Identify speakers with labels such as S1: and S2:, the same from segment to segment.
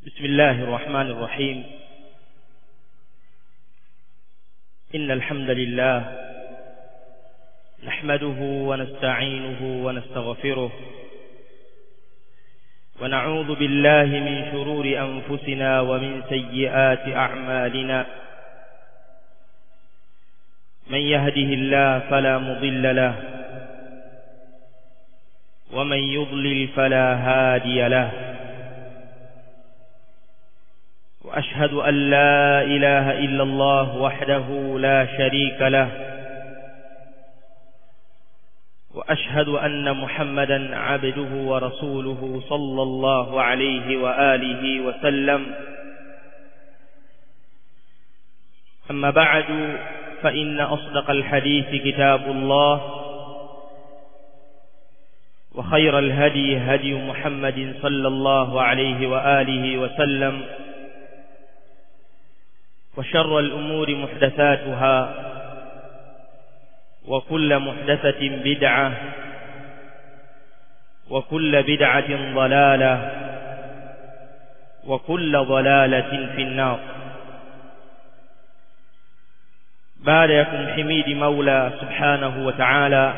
S1: بسم الله الرحمن الرحيم إن الحمد لله نحمده ونستعينه ونستغفره ونعوذ بالله من شرور أنفسنا ومن سيئات أعمالنا من يهده الله فلا مضل له ومن يضلل فلا هادي له وأشهد أن لا إله إلا الله وحده لا شريك له وأشهد أن محمدا عبده ورسوله صلى الله عليه وآله وسلم أما بعد فإن أصدق الحديث كتاب الله وخير الهدي هدي محمد صلى الله عليه وآله وسلم وشر الأمور محدثاتها وكل محدثة بدعة وكل بدعة ضلالة وكل ضلالة في النار بعد يكون حميد مولى سبحانه وتعالى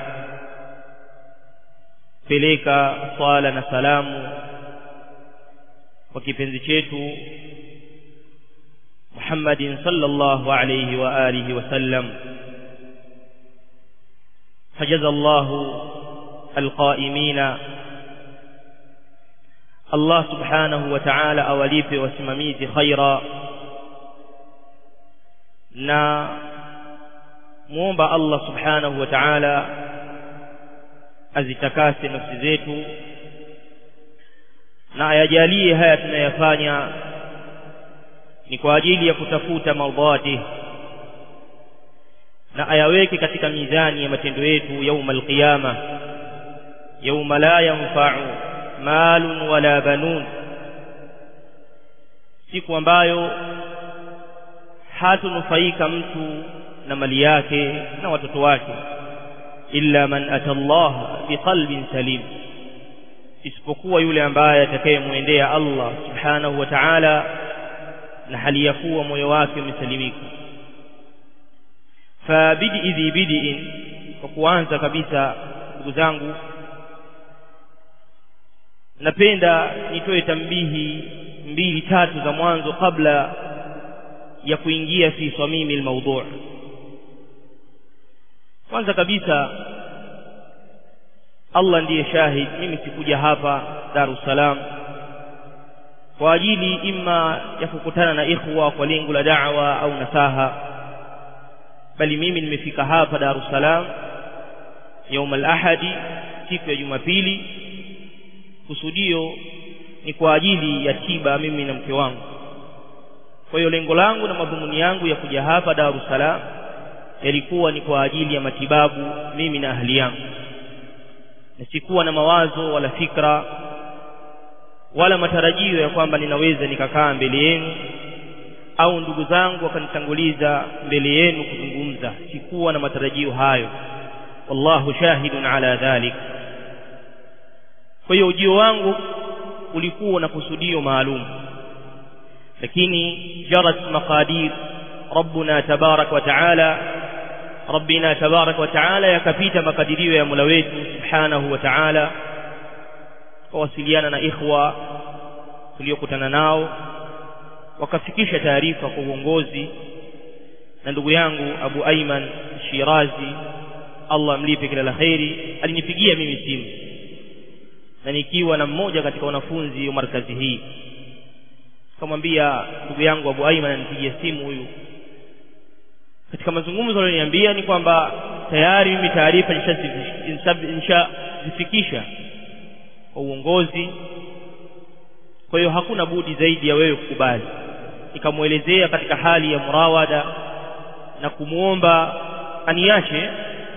S1: peleka swala na salamu kwa kipenzi chetu Muhammadin sallallahu alayhi wa alihi wasallam فجزى الله القائمين الله سبحانه وتعالى awalipe wasimamizi khaira na muomba Allah subhanahu wa ta'ala azitakase nafsi zetu na ayajalie haya tunayafanya ni kwa ajili ya kutafuta mardhati na ayaweke katika mizani ya matendo yetu yauma alqiyama yauma la yanfa'u malun wala banun siku ambayo hatunufaika mtu na mali yake na watoto wake illa man ata Allah biqalbin salim isipokuwa yule ambaye atakayemwendea Allah subhanahu wa ta'ala na hali ya kuwa moyo wake umesalimika fabidi dhi bidiin kwa kuanza kabisa ndugu zangu napenda nitoe tambihi mbili tatu za mwanzo kabla ya kuingia fi samimi almawdu' kwanza kabisa Allah ndiye shahid mimi sikuja hapa Dar es Salaam kwa ajili imma ya kukutana na ikhwa kwa lengo la da'wa au nasaha bali mimi nimefika hapa Dar es Salaam يوم الأحد siku ya Jumapili kusudio ni kwa ajili ya tiba mimi na mke wangu kwa hiyo lengo langu na madhumuni yangu ya kuja hapa Dar es Salaam yalikuwa ni kwa ajili ya matibabu mimi na ahli yangu na sikuwa na mawazo wala fikra wala matarajio ya kwamba ninaweza nikakaa mbele yenu au ndugu zangu wakanitanguliza mbele yenu kuzungumza sikuwa na matarajio hayo wallahu shahidun ala dhalik kwa hiyo ujio wangu ulikuwa na kusudio maalum lakini jarat maqadir rabbuna tabarak wa taala rabbina tabarak wa taala yakapita makadirio ya Mola wetu subhanahu wa taala kawasiliana na ikhwa tuliokutana nao wakafikisha taarifa kwa uongozi na ndugu yangu Abu Aiman Shirazi Allah mlipe kila la kheri alinipigia mimi simu na nikiwa na mmoja katika wanafunzi wa markazi hii kamwambia ndugu yangu Abu Aiman anipigia simu huyu katika mazungumzo aliyoniambia ni kwamba tayari mimi taarifa nishazifikisha kwa uongozi kwa hiyo hakuna budi zaidi ya wewe kukubali nikamwelezea katika hali ya murawada na kumuomba aniache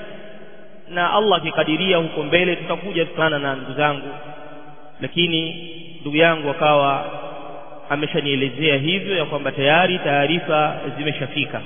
S1: na Allah akikadiria huko mbele tutakuja tukana na ndugu zangu lakini ndugu yangu akawa ameshanielezea hivyo ya kwamba tayari taarifa zimeshafika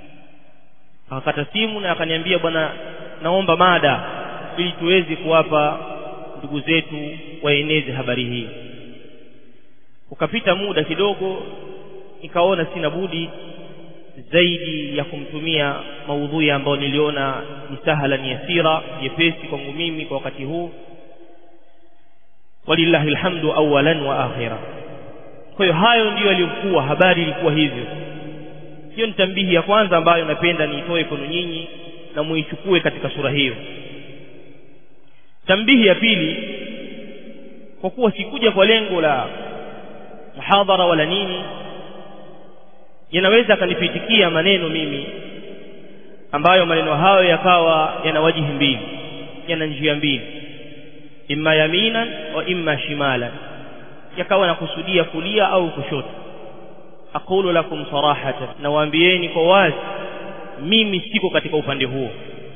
S1: akakata simu na akaniambia bwana naomba mada ili tuweze kuwapa ndugu zetu waeneze habari hii ukapita muda kidogo nikaona sina budi zaidi ya kumtumia maudhui ambayo niliona ni sahala ni yasira nyepesi kwangu mimi kwa wakati huu walillahi alhamdu awalan wa akhira kwa hiyo hayo ndiyo yaliyokuwa habari ilikuwa hivyo hiyo ni tambihi ya kwanza ambayo napenda niitoe kwenu nyinyi na muichukue katika sura hiyo tambihi ya pili kwa kuwa sikuja kwa lengo la muhadhara wala nini yanaweza akanipitikia maneno mimi ambayo maneno hayo yakawa yana wajihi mbili yana njia mbili imma yaminan wa imma shimalan yakawa nakusudia kulia au kushoto aqulu lakum sarahatan nawaambieni kwa wazi mimi siko katika upande huo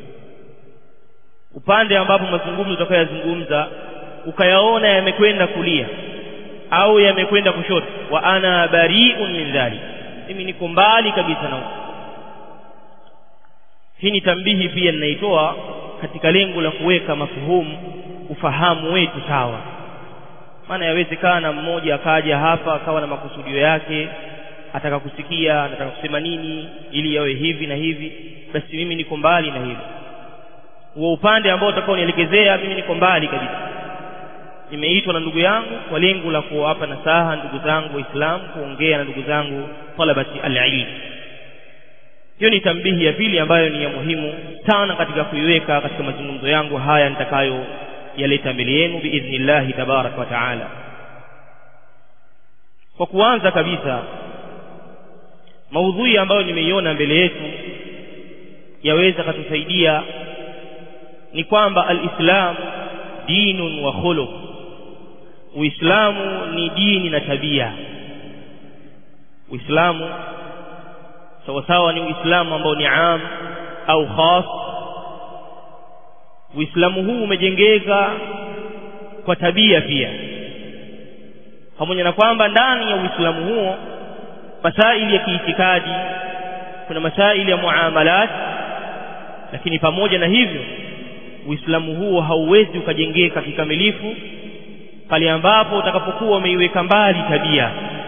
S1: upande ambapo mazungumzo utakayozungumza ukayaona yamekwenda kulia au yamekwenda kushoto wa ana bari'un min dhalik mimi niko mbali kabisa na hii ni tambihi pia ninaitoa katika lengo la kuweka mafuhumu ufahamu wetu sawa maana yawezekana mmoja akaja hapa akawa na makusudio yake ataka kusikia anataka kusema nini ili yawe hivi na hivi basi mimi niko mbali na hilo huo upande ambao utakao nielekezea mimi niko mbali kabisa nimeitwa na ndugu yangu kwa lengo la kuwapa nasaha ndugu zangu waislamu kuongea na ndugu zangu talabati alilm hiyo ni tambihi ya pili ambayo ni ya muhimu sana katika kuiweka katika mazungumzo yangu haya nitakayo yaleta mbele yenu biidhnillahi tabaraka wa taala kwa kuanza kabisa maudhui ambayo nimeiona mbele yetu yaweza katusaidia ni kwamba alislam dinun wa khuluq uislamu ni dini na tabia uislamu sawasawa ni uislamu ambao ni am au khas uislamu huu umejengeka kwa tabia pia pamoja na kwamba ndani ya uislamu huo masaili ya kiitikadi kuna masaili ya muamalat lakini pamoja na hivyo uislamu huo hauwezi ukajengeka kikamilifu pale ambapo utakapokuwa umeiweka mbali tabia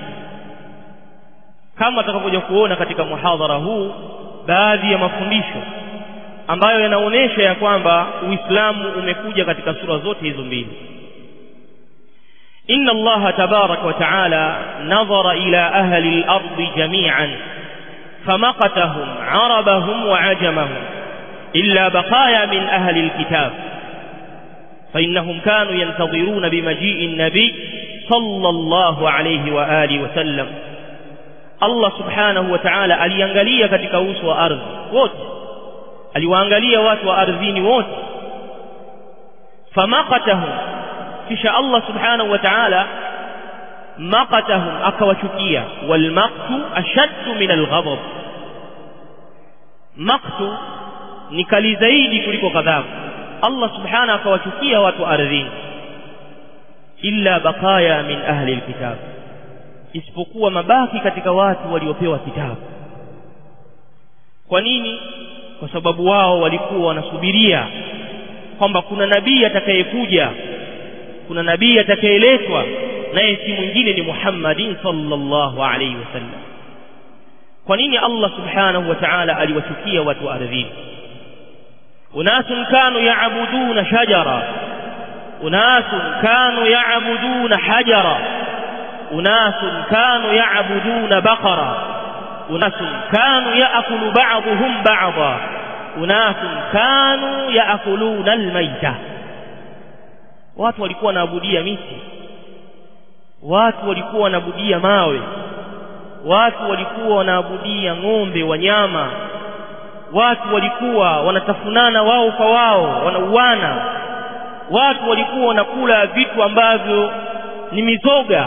S1: kama atakapokuja kuona katika muhadhara huu baadhi ya mafundisho ambayo yanaonyesha ya kwamba uislamu umekuja katika sura zote hizo mbili inna allaha tabaraka wa taala nadhara ila ahli al-ardi jami'an famaqatahum arabahum wa ajamahum illa baqaya min ahli al-kitab فإنهم كانوا ينتظرون بمجيء النبي صلى الله عليه وآله وسلم Allah subhanahu wa ta'ala aliangalia katika uso wa ardhi wote aliwaangalia watu wa ardhini wote famaqatahum kisha Allah subhanahu wa ta'ala maqatahum akawachukia wal maqtu ashaddu min al ghadab maqtu ni kali zaidi kuliko ghadhabu Allah subhanahu akawachukia watu wa ardhini illa baqaya min ahli alkitab isipokuwa mabaki katika watu waliopewa kitabu kwa nini kwa sababu wao walikuwa wanasubiria kwamba kuna nabii atakayekuja kuna nabii atakayeletwa naye si mwingine ni Muhammadin sallallahu alaihi wasallam kwa nini Allah subhanahu wa ta'ala aliwachukia watu ardhini unasun kanu yaabuduna shajara unasun kanu yaabuduna hajara أناس كانوا يعبدون بقرة أناس كانوا يأكل بعضهم بعضا أناس كانوا يأكلون الميتة watu walikuwa wanaabudia miti watu walikuwa wanaabudia mawe watu walikuwa wanaabudia ng'ombe wanyama watu walikuwa wanatafunana wao kwa wao wanauana watu walikuwa wanakula vitu ambavyo ni mizoga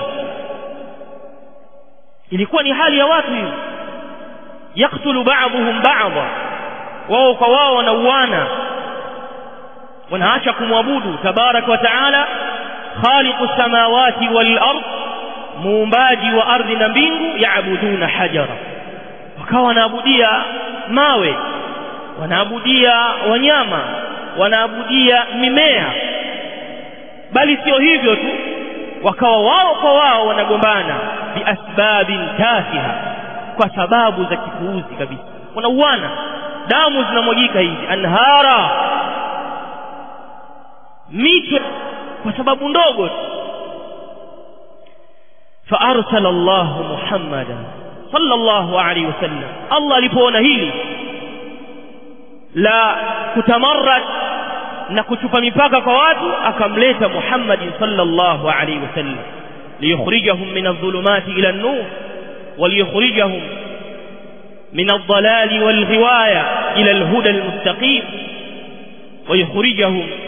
S1: ilikuwa ni hali ya watu hiyo yaktulu ba'dhum ba'dha wao kwa wao wanauana wanaacha kumwabudu tabarak wa taala khaliqu samawati wal ard muumbaji wa ardhi na mbingu yaabuduna hajara wakawa wanaabudia mawe wanaabudia wanyama wanaabudia mimea bali sio hivyo tu wakawa wao kwa wao wanagombana biasbabin tafiha kwa sababu za kipuuzi kabisa wanauana damu zinamwagika hivi anhara mito kwa sababu ndogo فأرسل الله محمدا صلى الله عليه وسلم الله alipoona hili la kutamarrad na kuchupa mipaka kwa watu akamleta Muhammad sallallahu alaihi wasallam liyukhrijahum min adh-dhulumati ila an-nur وليخرجهم من الضلال والغواية إلى الهدى المستقيم ويخرجهم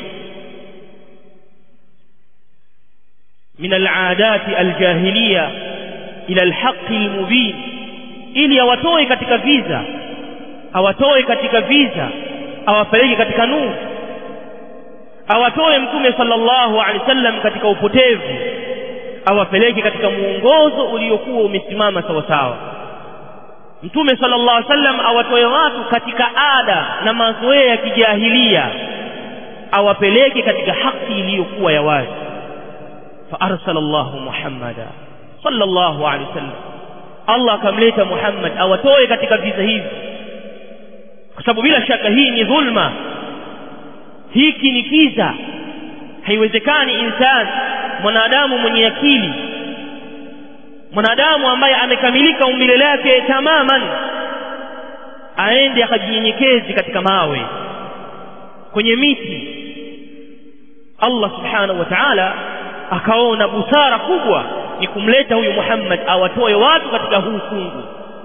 S1: من العادات الجاهلية إلى الحق المبين ili awatoe katika viza awatoe katika viza awapeleke katika nuru awatoe mtume sallallahu alaihi wasallam katika upotevu awapeleke katika muongozo uliokuwa umesimama sawa sawa mtume sallallahu alaihi wasallam awatoe watu katika ada na mazoea ya kijahilia awapeleke katika haki iliyokuwa ya wazi فأرسل الله محمدا صلى الله عليه وسلم Allah akamleta Muhammad awatoe katika visa hivi kwa sababu bila shaka hii ni dhulma hiki ni kiza haiwezekani insani mwanadamu mwenye akili mwanadamu ambaye amekamilika umbile lake tamaman aende akajinyenyekezi katika mawe kwenye miti Allah subhanahu wa ta'ala akaona busara kubwa ni kumleta huyu Muhammad awatoe watu katika huu fungu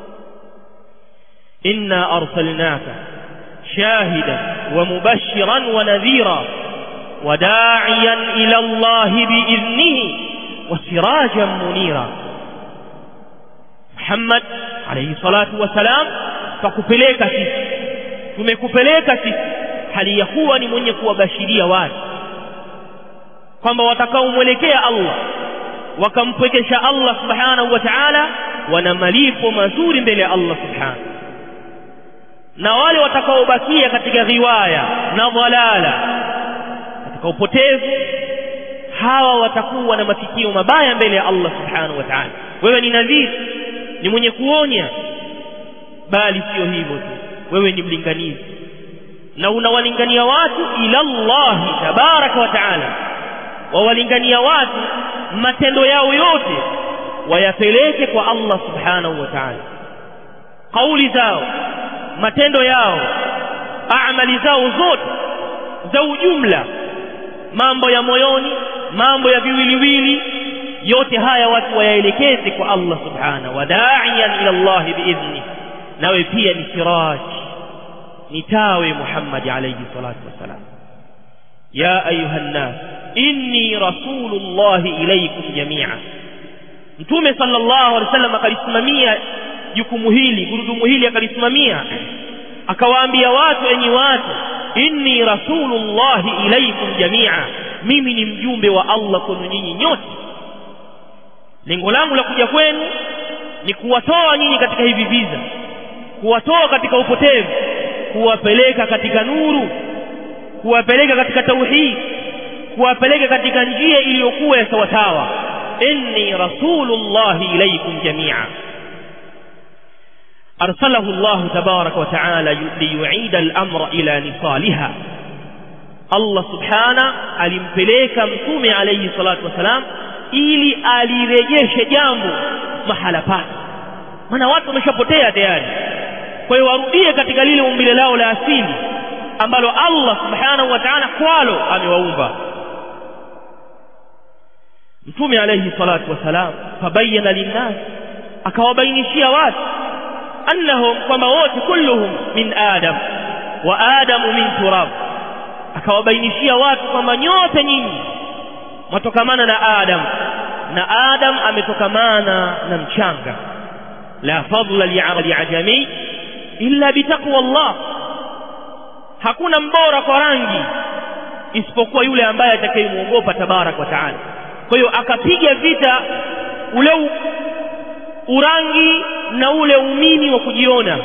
S1: inna arsalnaka shahidan wa mubashiran wa nadhira wa da'iyan ila Allah bi'idhnihi wa sirajan munira Muhammad alayhi salatu wasalam tukupeleka sisi tumekupeleka sisi hali ya kuwa ni mwenye kuwabashiria watu kwamba watakaomwelekea Allah wakampwekesha Allah subhanahu wa ta'ala wana malipo mazuri mbele ya Allah subhanahu na wale watakaobakia katika riwaya na dhalala katika upotevu hawa watakuwa na mafikio mabaya mbele ya Allah subhanahu wa ta'ala wewe ni nadhiri ni mwenye kuonya bali sio hivyo tu wewe ni mlinganizi na unawalingania watu ila Allah tabaraka wa ta'ala wawalingania watu matendo yao yote wayapeleke kwa Allah subhanahu wa ta'ala kauli zao matendo yao amali zao zote za ujumla mambo ya moyoni mambo ya viwiliwili yote haya watu wayaelekeze kwa Allah subhanahu wa da'iyan ila Allah biidhni nawe pia ni siraj ni tawe Muhammad alayhi salatu wasalam ya ayuha nnas inni rasulullahi ilaykum jamia mtume sallallahu alaihi wasallam akalisimamia jukumu hili gurudumu hili akalisimamia akawaambia watu enyi watu inni rasulullahi ilaykum jamia mimi ni mjumbe wa Allah kwenu nyinyi nyote lengo langu la kuja kwenu ni kuwatoa nyinyi katika hivi viza kuwatoa katika upotevu kuwapeleka katika nuru kuwapeleka katika tauhid kuwapeleka katika njia iliyokuwa ya sawasawa inni rasulullahi ilaykum jamia arsalahu Allah tabaraka wa taala liyuida al-amra ila nisaliha Allah subhana alimpeleka mtume alayhi salatu wasalam ili alirejeshe jambo mahala pake maana watu wameshapotea tayari kwa hiyo warudie katika lile umbile lao la asili ambalo Allah subhanahu wa ta'ala kwalo amewaumba mtume alayhi salatu wasalam fabayyana linnas akawabainishia watu annahum kwamba wote kulluhum min adam wa adamu min turab akawabainishia watu kwamba nyote nyinyi mwatokamana na adam na adam ametokamana na mchanga la fadla li'ajami illa bitaqwa Allah hakuna mbora kwa rangi isipokuwa yule ambaye atakayemuogopa tabarak wa taala kwa hiyo akapiga vita ule u, urangi na ule umini wa kujiona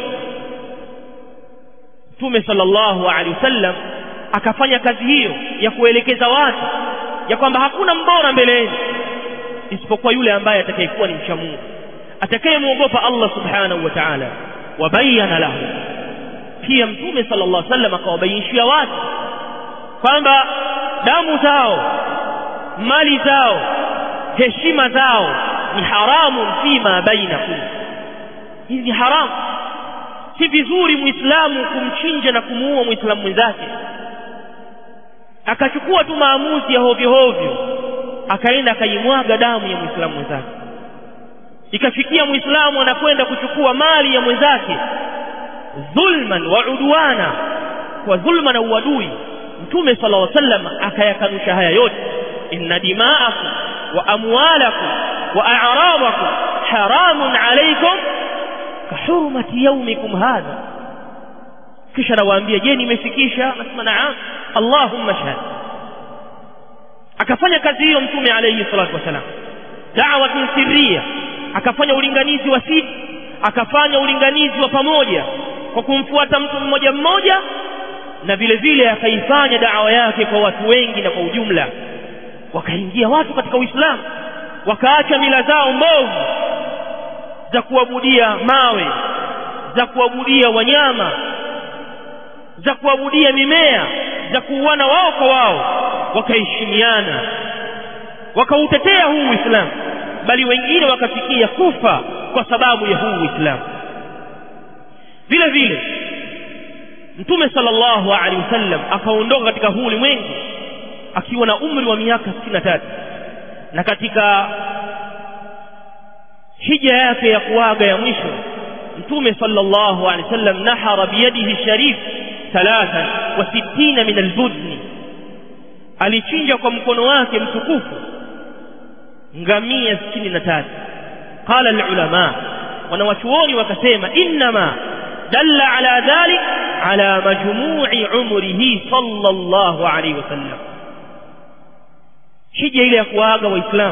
S1: Mtume sallallahu alaihi wasallam akafanya kazi hiyo ya kuelekeza watu ya kwamba hakuna mbora mbele yenu isipokuwa yule ambaye atakayekuwa ni mcha Mungu atakayemwogopa Allah subhanahu wa ta'ala wabayana lahu pia mtume sallallahu alaihi wasallam akawabainishia watu kwamba damu zao mali zao heshima zao ni haramu fima bainakum hizi ni haramu si vizuri muislamu kumchinja na kumuua muislamu mwenzake akachukua tu maamuzi ya hovyo hovyo akaenda akaimwaga damu ya muislamu mwenzake ikafikia muislamu anakwenda kuchukua mali ya mwenzake dhulman wa udwana kwa dhulma na uadui mtume sallallahu alaihi wasallam akayakanusha haya yote inna dima'akum wa amwalakum wa a'radakum haramun alaykum kahurmati yawmikum hadha kisha nawaambia je nimefikisha nasema naam allahumma shahad akafanya kazi hiyo mtume alayhi salatu wasalam da'watun sirriya akafanya ulinganizi wa siri akafanya ulinganizi wa pamoja kwa kumfuata mtu mmoja mmoja na vile vile akaifanya dawa yake kwa watu wengi na kwa ujumla wakaingia watu katika Uislamu wakaacha mila zao mbovu za kuabudia mawe za kuabudia wanyama za kuabudia mimea za kuuana wao kwa wao wakaheshimiana wakautetea huu Uislamu bali wengine wakafikia kufa kwa sababu ya huu Uislamu vile vile Mtume sallallahu alaihi wasallam akaondoka katika huu ulimwengu akiwa na umri wa miaka 63 na katika hija yake ya kuaga ya mwisho Mtume sallallahu alaihi wasallam nahara biyadihi sharif thalathan wa sittina min albudni alichinja kwa mkono wake mtukufu ngamia 63 qala alulama wanawachuoni wakasema inma dalla ala dhalik ala majmu'i umrihi sallallahu alayhi wasallam hija ile ya kuaga waislamu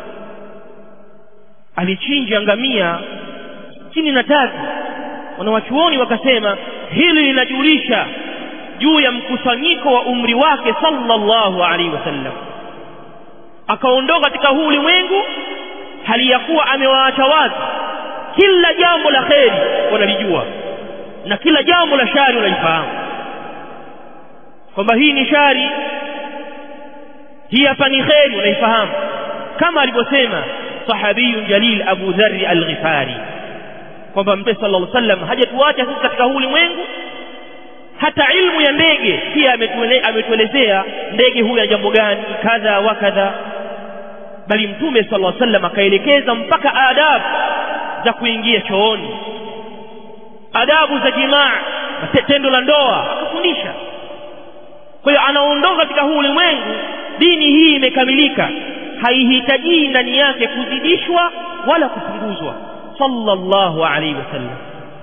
S1: alichinja ngamia 63 wanawachuoni wakasema hili linajulisha juu ya mkusanyiko wa umri wake sallallahu alaihi wasallam akaondoka katika huu ulimwengu hali ya kuwa amewaacha watu kila jambo la kheri wanalijua na kila jambo la shari wanalifahamu kwamba hii ni shari hii hapa ni kheri wanaifahamu kama alivyosema sahabiyun jalil abu dharri al-ghifari kwamba mtume sallallahu alaihi wasallam hajatuacha sisi katika huu ulimwengu hata ilmu ya ndege pia ametuelezea ndege huyu ana jambo gani kadha wa kadha bali mtume sallallahu alaihi wasallam akaelekeza mpaka adabu za kuingia chooni adabu za jimaa tendo la ndoa akafundisha kwa hiyo anaondoka katika huu ulimwengu dini hii imekamilika haihitaji ndani yake kuzidishwa wala kupunguzwa sallallahu alaihi wasallam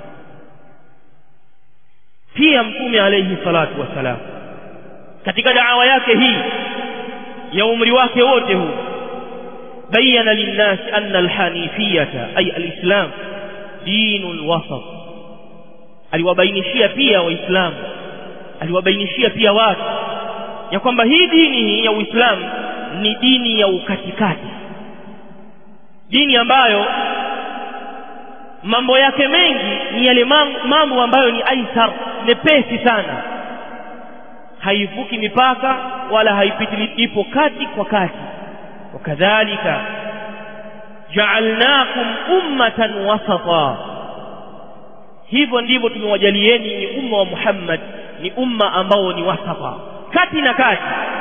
S1: pia mtume alayhi salatu wasalam katika da'wa yake hii ya umri wake wote huu bayana linnas anna alhanifiyata ay alislam dinul wasat aliwabainishia pia waislamu aliwabainishia pia watu ya kwamba hii dini hii ya uislamu ni dini ya ukatikati dini ambayo mambo yake mengi ni yale mambo ambayo ni aisar mepesi sana haivuki mipaka wala haipitili ipo kati kwa kati wakadhalika ja'alnakum ummatan wasata hivyo ndivyo tumewajalieni ni umma wa Muhammad ni umma ambao ni wasata kati na kati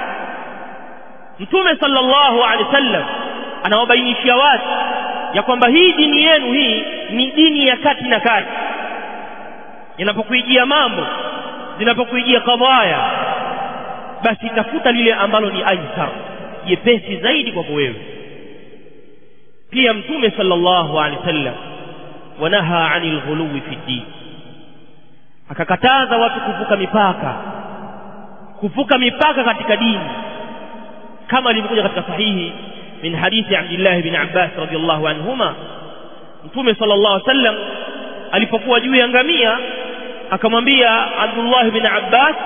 S1: mtume sallallahu alaihi wasallam anawabainishia watu ya kwamba hii dini yenu hii ni dini ya kati na kati inapokuijia mambo zinapokuijia kadhaya basi tafuta lile ambalo ni aisar jepesi zaidi kwako wewe pia mtume sallallahu alaihi wasallam wanaha anil ghuluwi fi din akakataza watu kuvuka mipaka kuvuka mipaka katika dini kama ilivyokuja katika sahihi min hadithi Abdullah bin Abbas radiyallahu anhuma mtume sallallahu alaihi wasallam alipokuwa juu ya ngamia akamwambia Abdullah bin Abbas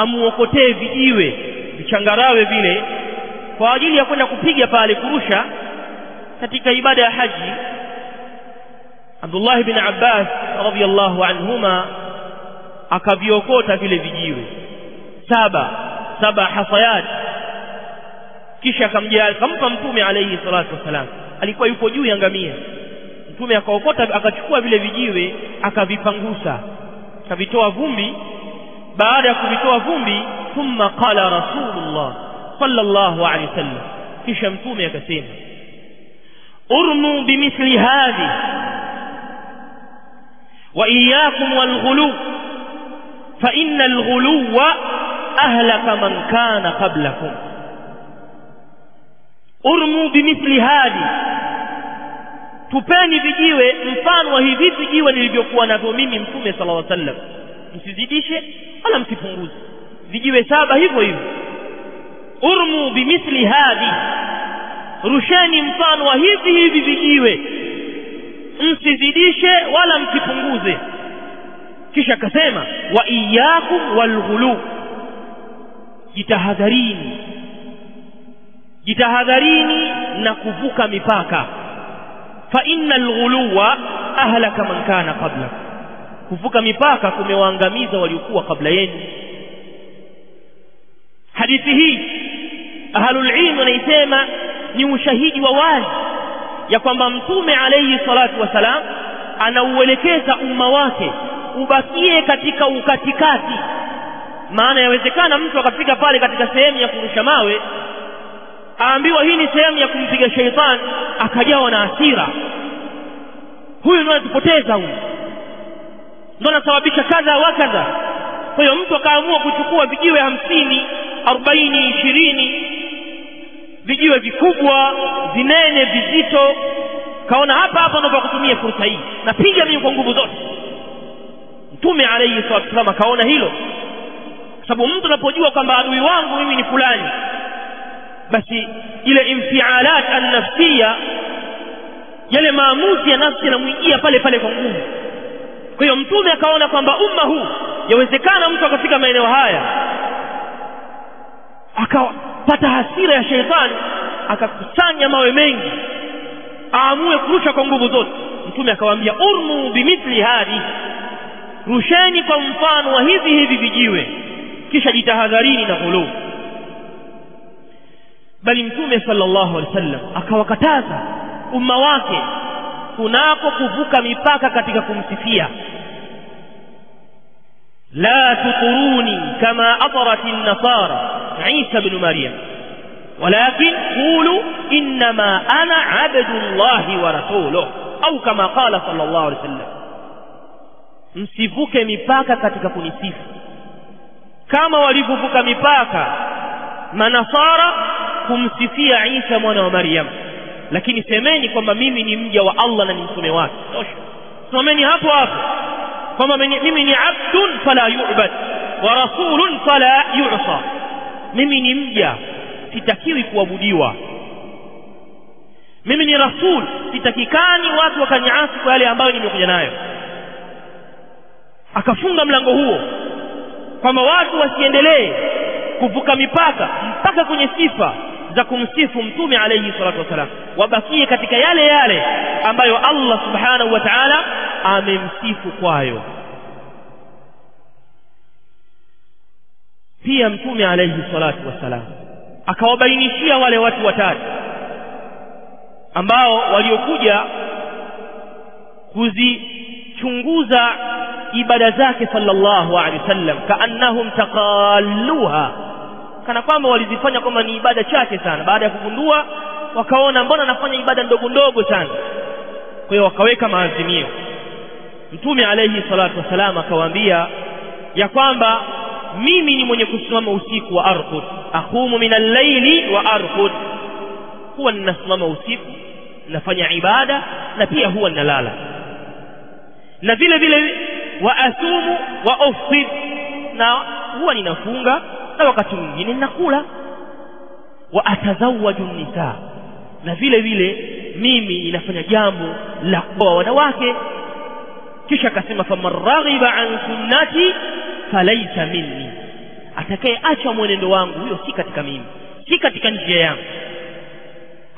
S1: amuokotee vijiwe vichangarawe vile kwa ajili ya kwenda kupiga pale kurusha katika ibada ya haji Abdullah ibn Abbas radhiyallahu anhuma akaviokota vile vijiwe saba saba hasayat kisha akamjia akampa mtume alayhi salatu wasalam alikuwa yuko juu ya ngamia mtume akaokota akachukua vile vijiwe akavipangusa akavitoa vumbi baada ya kuvitoa vumbi thumma qala rasulullah sallallahu alayhi wasallam kisha mtume akasema urmu bimithli hadhi wa iyyakum walghulu fa inna alghuluwa ahlaka man kana qablakum urmu bimithli hadi tupeni vijiwe mfano wa hivi vijiwe nilivyokuwa navyo mimi mtume sallallahu alaihi wasallam msizidishe wala msipunguze vijiwe saba hivyo hivyo urmu bimithli hadi rusheni mfano wa hivi hivi vijiwe msizidishe wala msipunguze kisha akasema wa iyyakum walghulu jitahadharini jitahadharini na kuvuka mipaka fa innal ghuluwa ahlaka man kana qabla kuvuka mipaka kumewaangamiza waliokuwa kabla yenu hadithi hii ahlul ilm wanaisema ni ushahidi wa wazi ya kwamba mtume alayhi salatu wasalam anauelekeza umma wake ubakie katika ukatikati maana yawezekana mtu akafika pale katika sehemu ya kurusha mawe aambiwa hii ni sehemu ya kumpiga sheitani akajawa na hasira huyu ndio anatupoteza huyu ndio anasababisha kadha wa kadha kwa hiyo mtu akaamua kuchukua vijiwe hamsini arobaini ishirini vijiwe vikubwa vinene vizito kaona hapa hapa ndio kutumia fursa hii napiga mimi kwa nguvu zote mtume alayhi salatu wasallam akaona hilo sababu mtu anapojua kwamba adui wangu mimi ni fulani basi ile infialat annafsia yale maamuzi ya nafsi yanamwijia pale pale kwa nguvu kwa hiyo mtume akaona kwamba umma huu yawezekana mtu akafika maeneo haya akapata hasira ya sheitani akakusanya mawe mengi aamue kurusha kwa nguvu zote mtume akawaambia urmu bimithli hadi rusheni kwa mfano wa hivi hivi vijiwe kisha jitahadharini na ghuluu bali mtume sallallahu alaihi wasallam akawakataza umma wake kunako kuvuka mipaka katika kumsifia la tuturuni kama atarat an-nasara Isa ibn Maryam ولكن قولوا إنما أنا عبد الله ورسوله أو كما قال صلى الله عليه وسلم msivuke mipaka katika kunisifu kama walivyovuka mipaka manasara kumsifia Isa mwana wa Maryam lakini semeni kwamba mimi ni mja wa Allah na ni mtume wake tosha someni hapo hapo kwamba mimi ni abdun fala yu'bad wa rasulun fala yu'sa mimi ni mja sitakiwi kuabudiwa mimi ni rasul sitakikani watu wakaniasi kwa yale ambayo nimekuja nayo akafunga mlango huo kwamba watu wasiendelee kuvuka mipaka mpaka kwenye sifa za kumsifu mtume alayhi salatu wasalam wabakie katika yale yale ambayo Allah subhanahu wa ta'ala amemsifu kwayo pia mtume alayhi salatu wasalam akawabainishia wale watu watatu ambao waliokuja kuzichunguza ibada zake sallallahu alaihi wasallam kaannahum taqalluha kana kwamba walizifanya kwamba ni ibada chache sana baada ya kugundua wakaona mbona nafanya ibada ndogo ndogo sana kwa hiyo wakaweka maazimio mtume alayhi salatu wasalam akawaambia ya kwamba mimi ni mwenye kusimama usiku wa arqud aqumu min al-layli wa arqud huwa ninasimama usiku nafanya ibada na pia huwa ninalala na vile vile wa asumu wa uftir na huwa ninafunga na wakati mwingine ninakula wa atazawaju nisa na vile vile mimi inafanya jambo la kuoa wanawake kisha akasema faman raghiba an sunnati falaisa minni atakayeacha mwenendo wangu huyo si katika mimi si katika njia yangu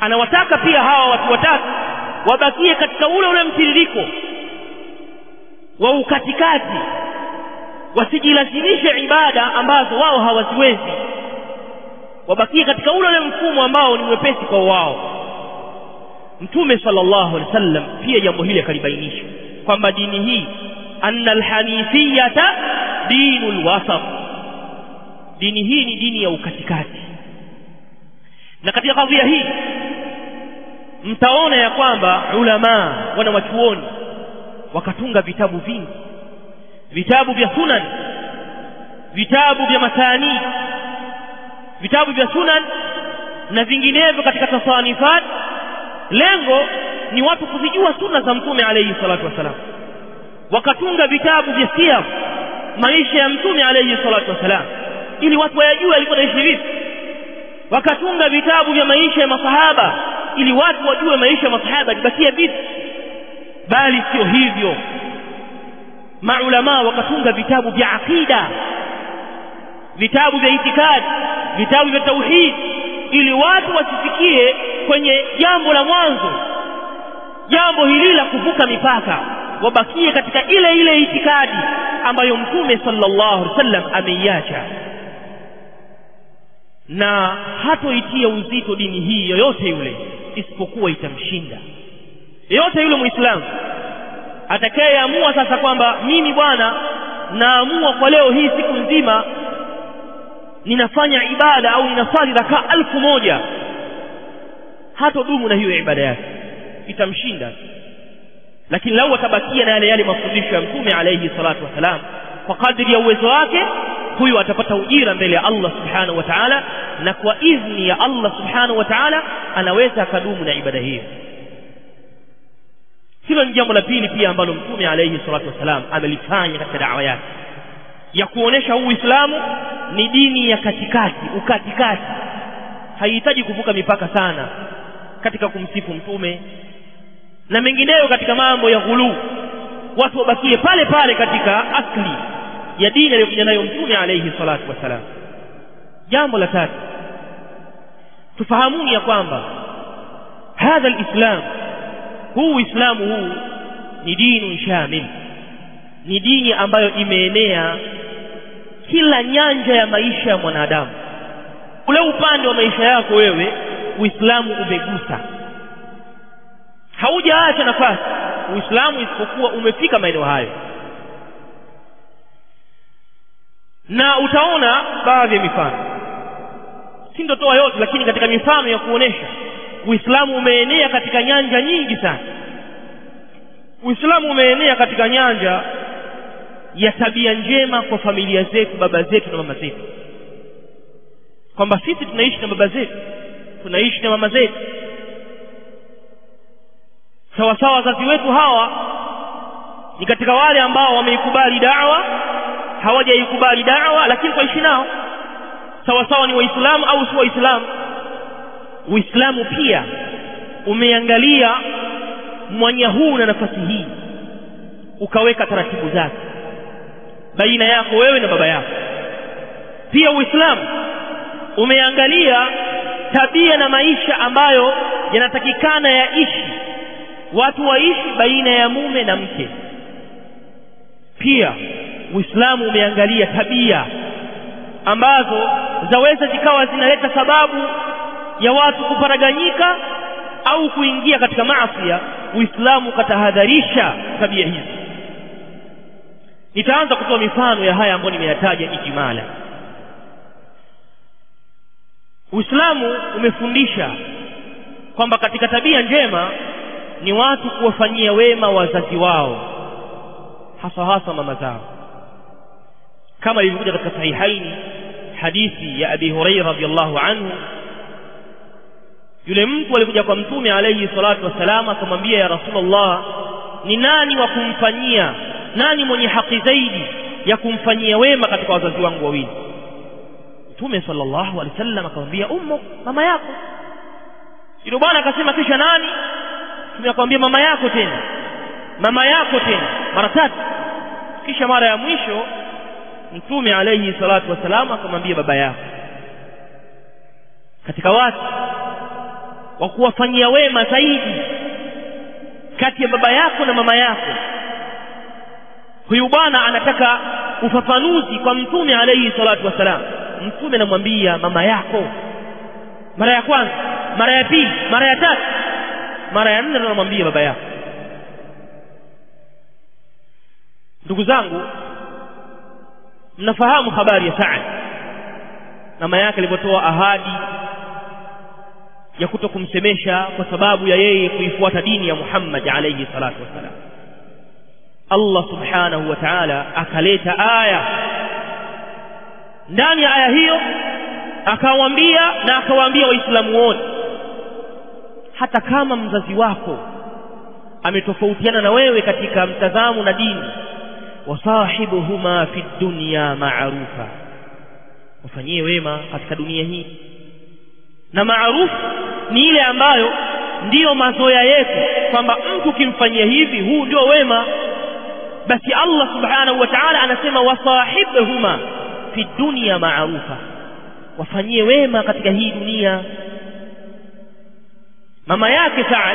S1: anawataka pia hawa watu watatu wabakie katika ule ule mtiririko wa ukatikati wasijilazimishe ibada ambazo wao hawaziwezi wabakie katika ule ule mfumo ambao ni mwepesi kwa wao mtume sallallahu alaihi wasallam pia jambo hili akalibainisha kwamba dini hii anna alhanifiyata dinul wasat dini hii ni dini ya ukatikati na katika kadhia hii mtaona ya kwamba ulamaa wana wachuoni wakatunga vitabu vingi vitabu vya sunan vitabu vya masani vitabu vya sunan na vinginevyo katika tasanifat lengo ni watu kuzijua sunna za mtume alayhi salatu wasalam wakatunga vitabu vya siyar maisha ya mtume alayhi salatu wasalam ili watu wayajue alikuwa naishi vipi wakatunga vitabu vya maisha ya masahaba ili watu wajue maisha ya masahaba alibakia vipi bali sio hivyo maulamaa wakatunga vitabu vya aqida vitabu vya itikadi vitabu vya tauhid ili watu wasifikie kwenye jambo la mwanzo jambo hili la kuvuka mipaka wabakie katika ile ile itikadi ambayo mtume sallallahu alaihi wasallam ameiacha na hatoitia uzito dini hii yoyote yule isipokuwa itamshinda yoyote yule muislamu atakayeamua sasa kwamba mimi bwana naamua kwa leo hii siku nzima ninafanya ibada au ninaswali rakaa alfu moja hatodumu na hiyo ibada yake itamshinda lakini lau atabakia na yale yale mafundisho ya mtume alayhi salatu wassalam kwa kadri ya uwezo wake huyu atapata ujira mbele ya Allah subhanahu wa ta'ala na kwa idhni ya Allah subhanahu wa ta'ala anaweza akadumu na ibada hiyo hilo ni jambo la pili pia ambalo mtume alayhi salatu wassalam amelifanya katika dawa yake ya kuonesha huu Uislamu ni dini ya katikati ukatikati haihitaji kuvuka mipaka sana katika kumsifu mtume na mengineyo katika mambo ya ghuluu watu wabakie pale pale katika asli ya dini aliyokuja nayo mtume alayhi salatu wassalam jambo la tatu tufahamuni ya kwamba hadha alislam huu uislamu huu ni dini shamil ni dini ambayo imeenea kila nyanja ya maisha ya mwanadamu ule upande wa maisha yako wewe uislamu umegusa haujaacha nafasi uislamu isipokuwa umefika maeneo hayo na utaona baadhi ya mifano sindotoa yote lakini katika mifano ya kuonesha uislamu umeenea katika nyanja nyingi sana uislamu umeenea katika nyanja ya tabia njema kwa familia zetu baba zetu na mama zetu kwamba sisi tunaishi na baba zetu tunaishi na mama zetu sawasawa wazazi wetu hawa ni katika wale ambao wameikubali dawa hawajaikubali dawa lakini twaishi nao sawasawa ni waislamu au si waislamu uislamu pia umeangalia mwanya huu na nafasi hii ukaweka taratibu zake baina yako wewe na baba yako pia uislamu umeangalia tabia na maisha ambayo yanatakikana yaishi watu waishi baina ya mume na mke pia uislamu umeangalia tabia ambazo zaweza zikawa zinaleta sababu ya watu kuparaganyika au kuingia katika maasi uislamu ukatahadharisha tabia hizi nitaanza kutoa mifano ya haya ambayo nimeyataja ijimala uislamu umefundisha kwamba katika tabia njema ni watu kuwafanyia wema wazazi wao hasa hasa mama zao kama ilivyokuja katika sahihaini hadithi ya abi huraira radhiallahu anhu yule mtu alikuja kwa mtume alayhi salatu wassalam akamwambia ya rasulullah ni nani wa kumfanyia nani mwenye haki zaidi ya kumfanyia wema katika wazazi wangu wawili mtume sallallahu alaihi wasallam akamwambia ummu mama yako yule bwana akasema kisha nani mtume akamwambia mama yako tena mama yako tena mara tatu kisha mara ya mwisho mtume alayhi salatu wasalam akamwambia baba yako katika watu wa kuwafanyia wema zaidi kati ya baba yako na mama yako huyu bwana anataka ufafanuzi kwa mtume alayhi salatu wassalam mtume anamwambia mama yako mara ya kwanza mara ya pili mara ya tatu mara ya nne anamwambia baba yako ndugu zangu mnafahamu habari ya Saad mama yake alipotoa ahadi ya kuto kumsemesha kwa sababu ya yeye kuifuata dini ya Muhammad alayhi salatu wassalam Allah subhanahu wa ta'ala akaleta aya ndani ya aya hiyo akawaambia na akawaambia waislamu wote hata kama mzazi wako ametofautiana na wewe katika mtazamo na dini wasahibuhuma fi dunya ma'rufa wafanyie wema katika dunia hii na maarufu ni ile ambayo ndiyo mazoea yetu kwamba mtu ukimfanyia hivi huu ndio wema basi Allah subhanahu wa ta'ala anasema wasahibhuma fi dunya ma'rufa wafanyie wema katika hii dunia mama yake Saad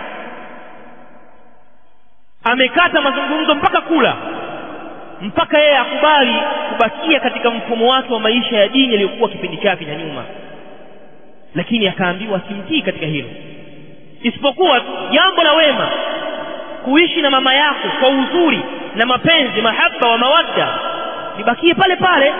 S1: amekata mazungumzo mpaka kula mpaka yeye akubali kubakia katika mfumo wake wa maisha ya dini aliyokuwa kipindi chake cha nyuma lakini akaambiwa simtii katika hilo isipokuwa jambo la wema kuishi na mama yako kwa uzuri na mapenzi mahaba wa mawadda libakie pale pale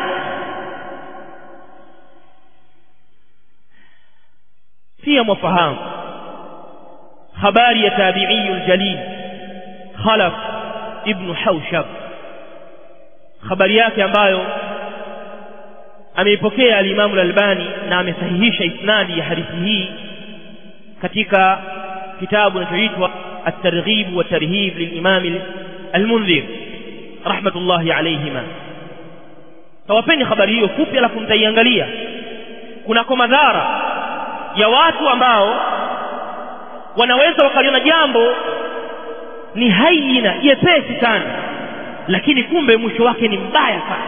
S1: pia mwafahamu habari ya tabiiyu ljalil khalaf ibnu haushab habari yake ambayo ameipokea alimamu lalbani na amesahihisha isnadi ya hadithi hii katika kitabu kinachoitwa الترغيب والترهيب للإمام المنذر رحمة الله عليهما tawapeni habari hiyo fupi alafu mtaiangalia kunako madhara ya watu ambao wanaweza wakaliona jambo ni haina jepesi sana lakini kumbe mwisho wake ni mbaya sana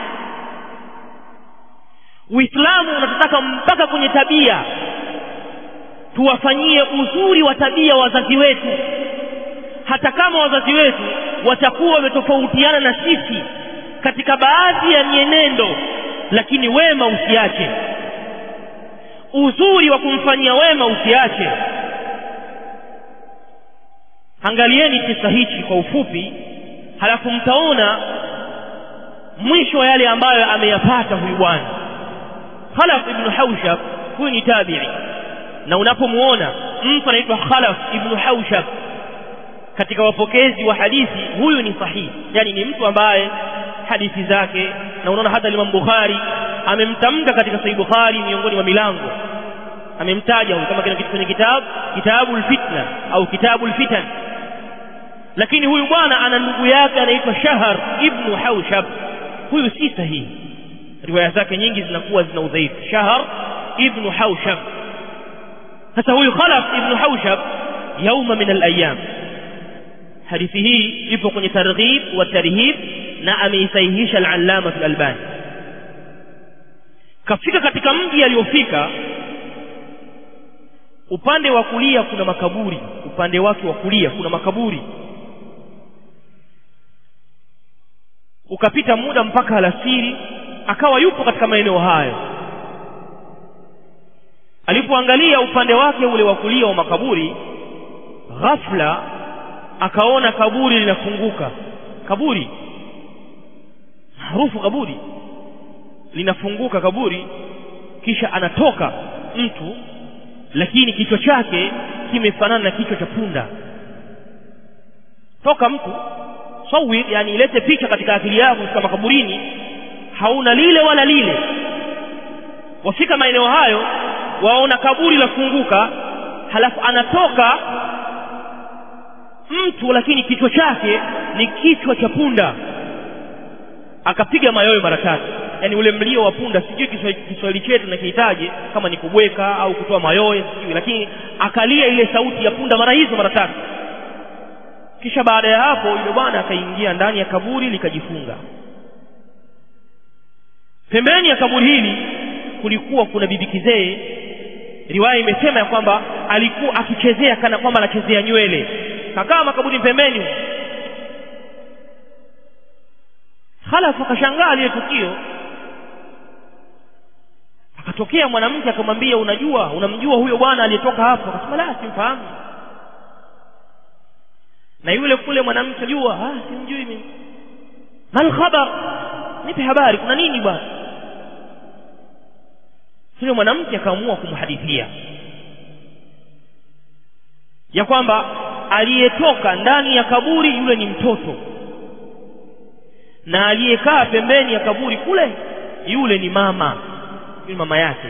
S1: uislamu unatutaka mpaka kwenye tabia tuwafanyie uzuri wa tabia wazazi wetu hata kama wazazi wetu watakuwa wametofautiana na sisi katika baadhi ya mienendo lakini wema usiache uzuri wa kumfanyia wema usiache angalieni kisa hichi kwa ufupi halafu mtaona mwisho wa yale ambayo ameyapata huyu bwana khalaf ibnu haushab huyu ni tabii na unapomuona mtu anaitwa khalaf ibnu haushab katika wapokezi wa hadithi huyu ni sahihi yani ni mtu ambaye hadithi zake na unaona hata Imam Bukhari amemtamka katika Sahih Bukhari miongoni mwa milango amemtaja huyu kama kitu kwenye kitabu kitabu fitna au kitabu fitan lakini huyu bwana ana ndugu yake anaitwa Shahar ibn Haushab huyu si sahihi riwaya zake nyingi zinakuwa zina udhaifu Shahar ibn Haushab sasa huyu Khalaf ibn Haushab yauma min al-ayyam hadithi hii ipo kwenye targhib wa tarhib na ameisahihisha al-allama al-albani kafika katika mji aliyofika upande wa kulia kuna makaburi upande wake wa kulia kuna makaburi ukapita muda mpaka alasiri akawa yupo katika maeneo hayo alipoangalia upande wake ule wa kulia wa makaburi ghafla akaona kaburi linafunguka kaburi harufu kaburi linafunguka kaburi kisha anatoka mtu lakini kichwa chake kimefanana na kichwa cha punda toka mtu sawir yani ilete picha katika akili yako katika makaburini hauna lile wala lile wafika maeneo hayo waona kaburi lafunguka halafu anatoka mtu lakini kichwa chake ni kichwa cha punda akapiga mayowe mara tatu yani ule mlio wa punda sijui Kiswahili chetu nakihitaji kama ni kubweka au kutoa mayowe sijui lakini akalia ile sauti ya punda mara hizo mara tatu kisha baada ya hapo yule bwana akaingia ndani ya kaburi likajifunga pembeni ya kaburi hili kulikuwa kuna bibi kizee riwaya imesema ya kwamba alikuwa akichezea kana kwamba anachezea nywele kakaa makaburi pembeni halafu akashangaa lile tukio akatokea mwanamke akamwambia unajua unamjua huyo bwana aliyetoka hapo akasema la simfahamu na yule kule mwanamke jua ah simjui mimi mal khabar nipe habari kuna nini bwana yule mwanamke akaamua kumhadithia ya kwamba aliyetoka ndani ya kaburi yule ni mtoto na aliyekaa pembeni ya kaburi kule yule ni mama yule mama yake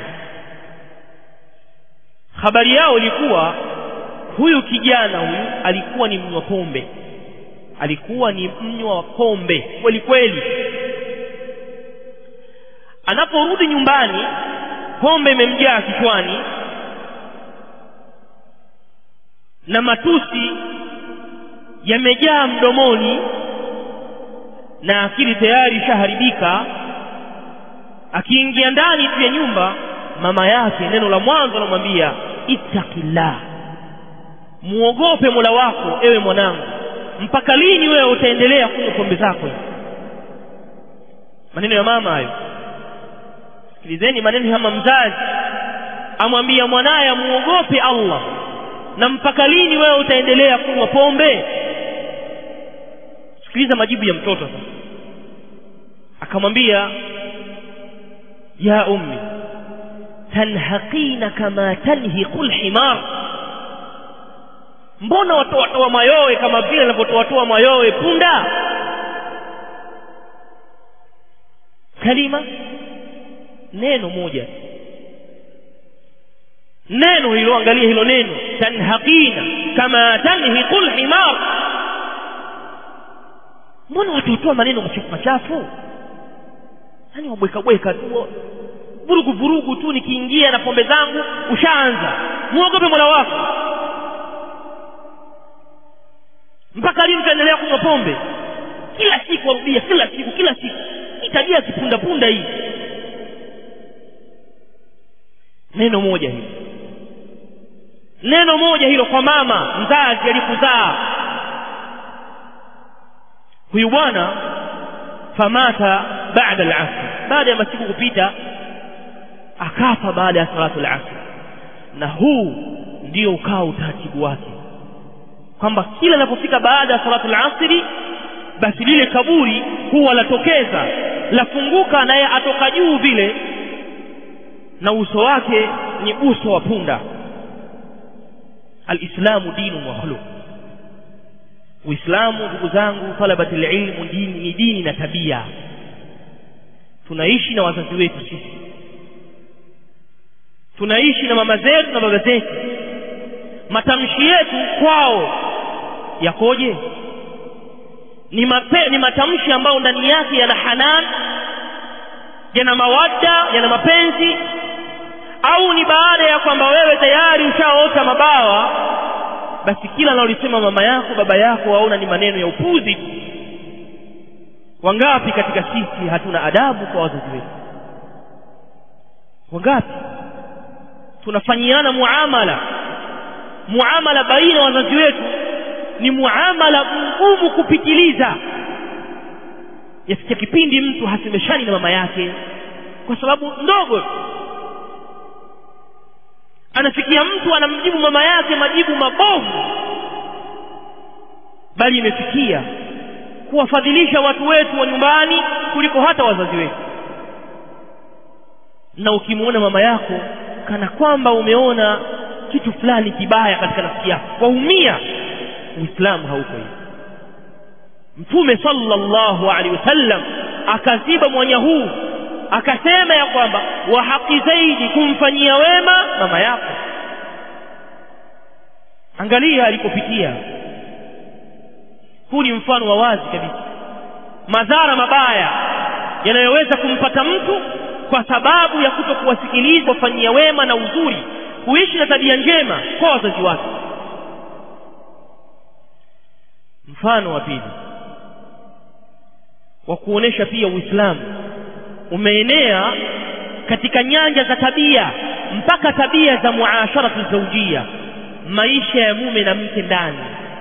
S1: habari yao ilikuwa huyu kijana huyu alikuwa ni mnywa pombe alikuwa ni mnywa wa pombe kweli kweli anaporudi nyumbani pombe imemjaa kichwani na matusi yamejaa mdomoni na akili tayari ishaharibika akiingia ndani tu ya nyumba mama yake neno la mwanzo anamwambia ittaqillah muogope mola wako ewe mwanangu mpaka lini wewe utaendelea kunywa pombe zako maneno ya mama hayo sikilizeni maneno kama mzazi amwambia mwanaye amuogope allah na mpaka lini wewe utaendelea kunywa pombe sikiliza majibu ya mtoto sasa akamwambia ya ummi tanhaqina kama tanhiqu lhimar mbona watoatoa mayowe kama vile anavyotoatoa mayowe punda kalima neno moja neno hilo angalia hilo neno tanhaqina kama tanhiqu lhimar mbona watotoa maneno machafu machafu yani wabwekabweka tu vurugu vurugu tu nikiingia na pombe zangu ushaanza muogope mola wako mpaka lini utaendelea kunywa pombe kila siku warudia kila siku kila siku hii tabia ya kipundapunda hii neno moja hilo neno moja hilo kwa mama mzazi alikuzaa huyu bwana famata baada al-asr baada ya masiku kupita akafa baada ya salatu al-asr na huu ndio ukawa utaratibu wake kwamba kila anapofika baada ya salatu al-asri basi lile kaburi huwa latokeza lafunguka naye atoka juu vile na uso wake ni uso wa punda alislamu dinu wa khuluq uislamu ndugu zangu talabati ilmu dini ni dini na tabia tunaishi na wazazi wetu sisi tunaishi na mama zetu na baba zetu matamshi yetu kwao yakoje ni, mape, ni matamshi ambayo ndani yake yana hanan yana mawadda yana mapenzi au ni baada ya kwamba wewe tayari ushaota mabawa basi kila analolisema mama yako baba yako waona ni maneno ya upuzi wangapi katika sisi hatuna adabu kwa wazazi wetu wangapi tunafanyiana muamala muamala baina ya wazazi wetu ni muamala mgumu kupitiliza yafikia kipindi mtu hasemeshani na mama yake kwa sababu ndogo anafikia mtu anamjibu mama yake majibu mabovu bali imefikia kuwafadhilisha watu wetu wa nyumbani kuliko hata wazazi wetu na ukimwona mama yako kana kwamba umeona kitu fulani kibaya katika nafsi yako waumia uislamu hauko hivi mtume sallallahu alaihi wasallam akaziba mwanya huu akasema ya kwamba wa haki zaidi kumfanyia wema mama yako angalia alipopitia huu ni mfano wa wazi kabisa madhara mabaya yanayoweza kumpata mtu kwa sababu ya kuto kuwasikiliza wafanyia wema na uzuri kuishi na tabia njema kwa wazazi wake mfano wa pili wa kuonesha pia uislamu umeenea katika nyanja za tabia mpaka tabia za muasharatu zaujia maisha ya mume na mke ndani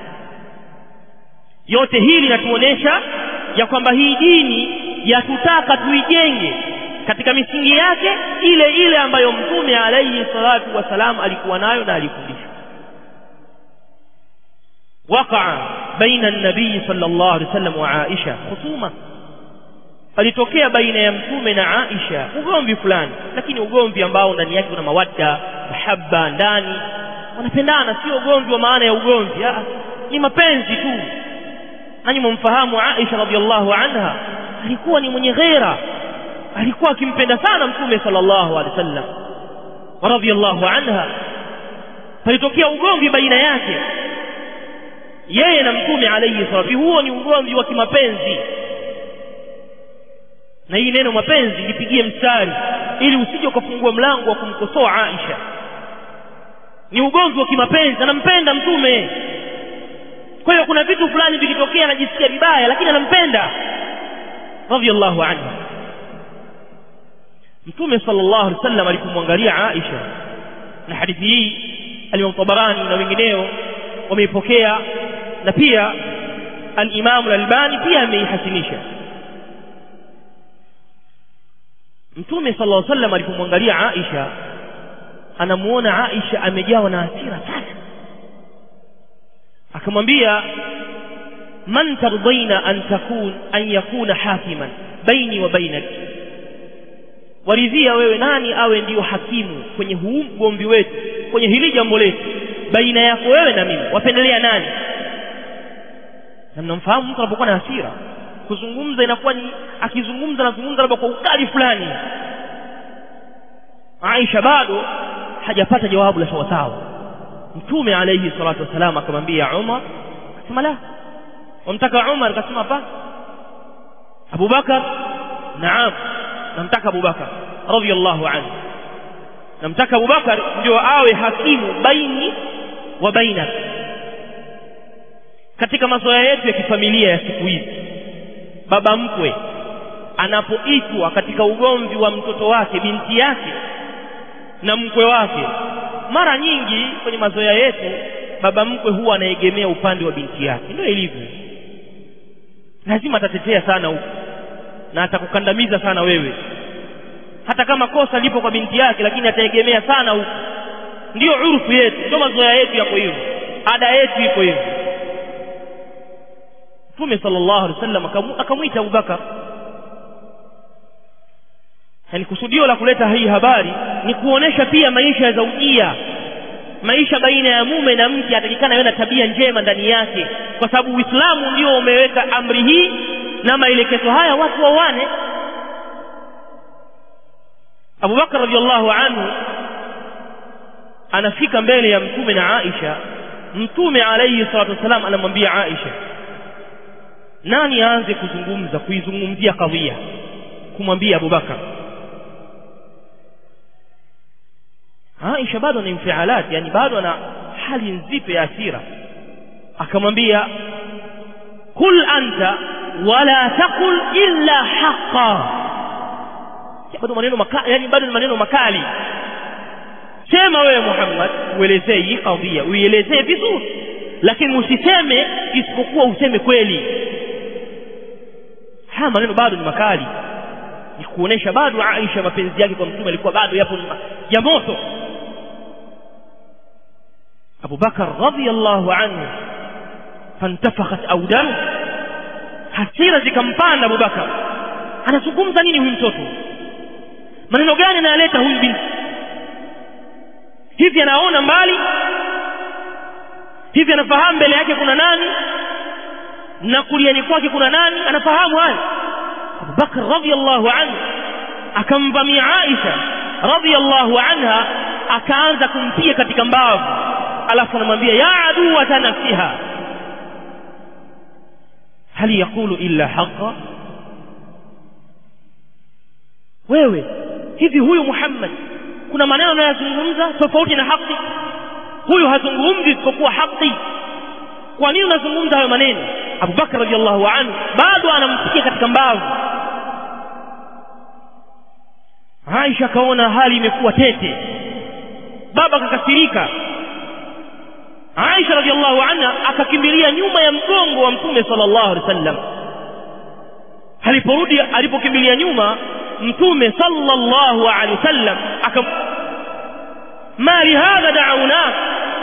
S1: yote hili linatuonesha ya kwamba hii dini yatutaka tuijenge katika misingi yake ile ile ambayo mtume alayhi salatu wasalam alikuwa nayo na alifundisha waqa baina an-nabii sallallahu alaihi wasallam wa Aisha khusuma alitokea baina ya mtume na Aisha ugomvi fulani lakini ugomvi ambao ndani yake kuna mawadda mahaba ndani wanapendana sio ugomvi wa maana ya ugomvi ah ni mapenzi tu nanyi mumfahamu Aisha radhiallahu anha alikuwa ni mwenye ghera alikuwa akimpenda sana mtume sallallahu alaihi wasallam wa radhiallahu anha palitokea ugomvi baina yake yeye na mtume alayhi salatu huo ni ugomvi wa kimapenzi na hii neno mapenzi lipigie mstari ili usije ukafungua mlango wa kumkosoa Aisha ni ugomvi wa kimapenzi anampenda mtume kwa hiyo kuna vitu fulani vikitokea anajisikia vibaya lakini anampenda radhiallahu anha mtume sallallahu alaihi wasallam alipomwangalia Aisha na hadithi hii al-Imam Tabarani na wengineo wameipokea na pia al-Imam al-Albani pia ameihasinisha Mtume sallallahu alaihi wasallam alipomwangalia Aisha anamuona Aisha amejawa na hasira sana akamwambia man tardaina an takun an yakuna hakiman baini wa bainak waridhia wewe nani awe ndiyo hakimu kwenye huu mgomvi wetu kwenye hili jambo letu baina yako wewe na mimi wapendelea nani na mnamfahamu mtu anapokuwa na hasira kuzungumza inakuwa ni akizungumza anazungumza labda kwa ukali fulani Aisha bado hajapata jawabu la sawasawa mtume alayhi salatu wasalam akamwambia Umar akasema la wamtaka Umar akasema hapa Abu Bakar naam namtaka Abu Bakar radhiyallahu anhu namtaka Abu Bakar ndio awe hakimu baini wa baina katika mazoea yetu ya kifamilia ya siku hizi baba mkwe anapoitwa katika ugomvi wa mtoto wake binti yake na mkwe wake mara nyingi kwenye mazoea yetu baba mkwe huwa anaegemea upande wa binti yake ndio ilivyo lazima atatetea sana huko na atakukandamiza sana wewe hata kama kosa lipo kwa binti yake lakini ataegemea sana huko ndio urfu yetu ndio mazoea yetu yako hivyo ada yetu iko hivyo Mtume sallallahu alaihi wasallam akamwita Abu Bakar yani kusudio la kuleta hii habari ni kuonesha pia maisha ya zaujia maisha baina ya mume na mke atakikana yawe na tabia njema ndani yake kwa sababu Uislamu ndio umeweka amri hii na maelekezo haya watu wawane Abu Bakar radhiallahu anhu anafika mbele ya mtume na Aisha mtume alayhi salatu wasalam anamwambia Aisha nani aanze kuzungumza kuizungumzia kadhia kumwambia Abu Bakar Aisha bado ni mfialat yani bado ana hali nzito ya hasira akamwambia kul anta wala taqul illa haqa bado maneno makali yani bado ni maneno makali sema wewe Muhammad uelezee hii kadhia uielezee vizuri lakini usiseme isipokuwa useme kweli haya maneno bado ni makali ni kuonesha bado Aisha mapenzi yake kwa mtume alikuwa bado yapo ya moto Abu Bakar radhiyallahu anhu fantafakhat awdamu hasira zikampanda Abu Bakar anazungumza nini huyu mtoto maneno gani anayaleta huyu binti hivi anaona mbali hivi anafahamu mbele yake kuna nani na kuliani kwake kuna nani anafahamu haya Abu Bakar radhiyallahu anhu akamvamia Aisha radhiyallahu anha akaanza kumpiga katika mbavu alafu anamwambia ya aduwa nafsiha hal yaqulu illa haqa wewe hivi huyu Muhammad kuna maneno anayozungumza tofauti na haki huyu hazungumzi isipokuwa haki kwa nini unazungumza hayo maneno Abu Bakar radhiallahu anhu bado anampiga katika mbavu Aisha kaona hali imekuwa tete baba kakasirika Aisha radhiallahu anha akakimbilia nyuma ya mgongo wa mtume sallallahu alaihi wasallam aliporudi alipokimbilia nyuma mtume sallallahu alaihi wasallam akam ma lihadha da'una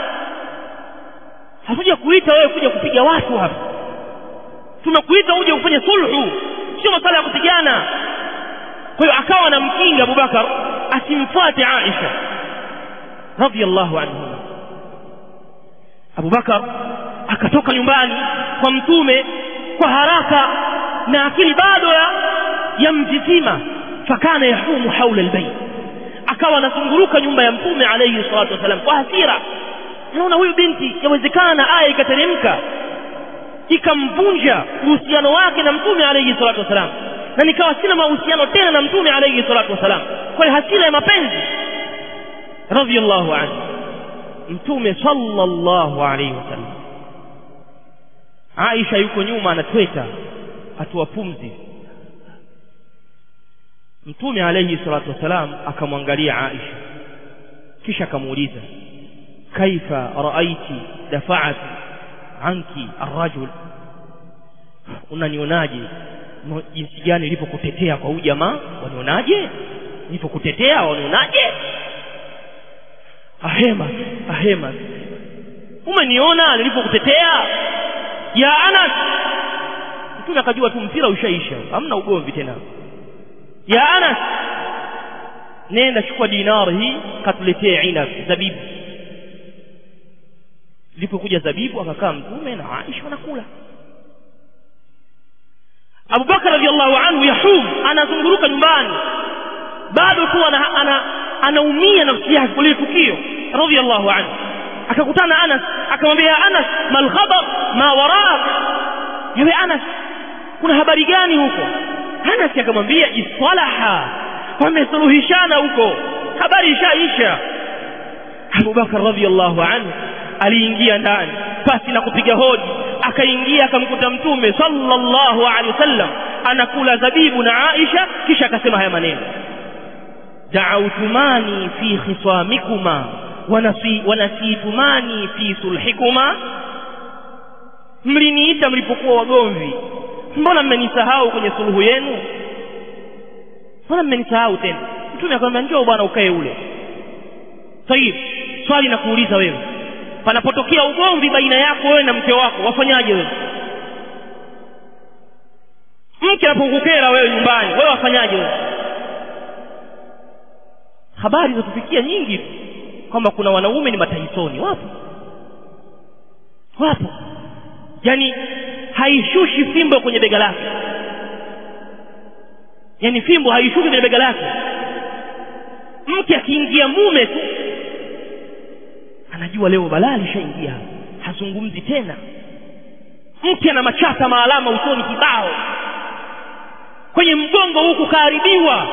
S1: hatuja kuita wewe kuja kupiga watu hapa tumekuita uje kufanya sulhu sio masala ya kupigana kwa hiyo akawa anamkinga Abubakar asimfuate Aisha radhiallahu anhu Abubakar akatoka nyumbani kwa mtume kwa haraka na akili bado ya yamtitima fakana yahumu haula albayt akawa anazunguruka nyumba ya mtume alayhi salatu wasalam kwa hasira naona huyu binti yawezekana aya ikateremka ikamvunja uhusiano wake na mtume alayhi salatu wasalam na nikawa sina mahusiano tena na mtume alayhi salatu wasalam kwa hiyo hasira ya mapenzi radhiallahu anhu mtume sallallahu alayhi wasallam Aisha yuko nyuma anatweta atoa pumzi mtume alayhi salatu wasalam akamwangalia Aisha kisha akamuuliza kaifa raaiti dafa'at anki arrajul unanionaje jinsi gani nilipokutetea kwa huyu jamaa wanionaje nilipokutetea wanionaje ahema ahema umeniona nilipokutetea ya Anas mtume akajua tu mpira ushaisha hamna ugomvi tena ya Anas nenda chukua dinar hii katuletee inab zabibu ilipokuja zabibu akakaa mtume na Aisha wanakula Abu Bakar radhiallahu anhu yahum anazunguruka nyumbani bado tu ana, ana anaumia nafsi yake kwa tukio radhiallahu anhu akakutana Anas akamwambia Anas mal khabar ma waraak yawe Anas kuna habari gani huko Anas akamwambia isalaha wamesuluhishana huko habari ishaisha Abu Bakar radhiallahu anhu aliingia ndani pasi na kupiga hodi akaingia akamkuta mtume sallallahu alaihi wasallam anakula zabibu na Aisha kisha akasema haya maneno da'awtumani fi khiswamikuma wanasi wanasitumani fi sulhikuma mliniita mlipokuwa wagomvi mbona mmenisahau kwenye suluhu yenu mbona mmenisahau tena mtume akamwambia njoo bwana ukae ule tayib swali na kuuliza wewe panapotokea ugomvi baina yako wewe na mke wako wafanyaje wewe mke anapokukera wewe nyumbani wewe wafanyaje wewe habari za kufikia nyingi kwamba kuna wanaume ni mataisoni wapo wapo yani haishushi fimbo kwenye bega lake yani fimbo haishuki kwenye bega lake mke akiingia mume tu anajua leo balaa lishaingia hazungumzi tena mke ana machata maalama usoni kibao kwenye mgongo huku kaharibiwa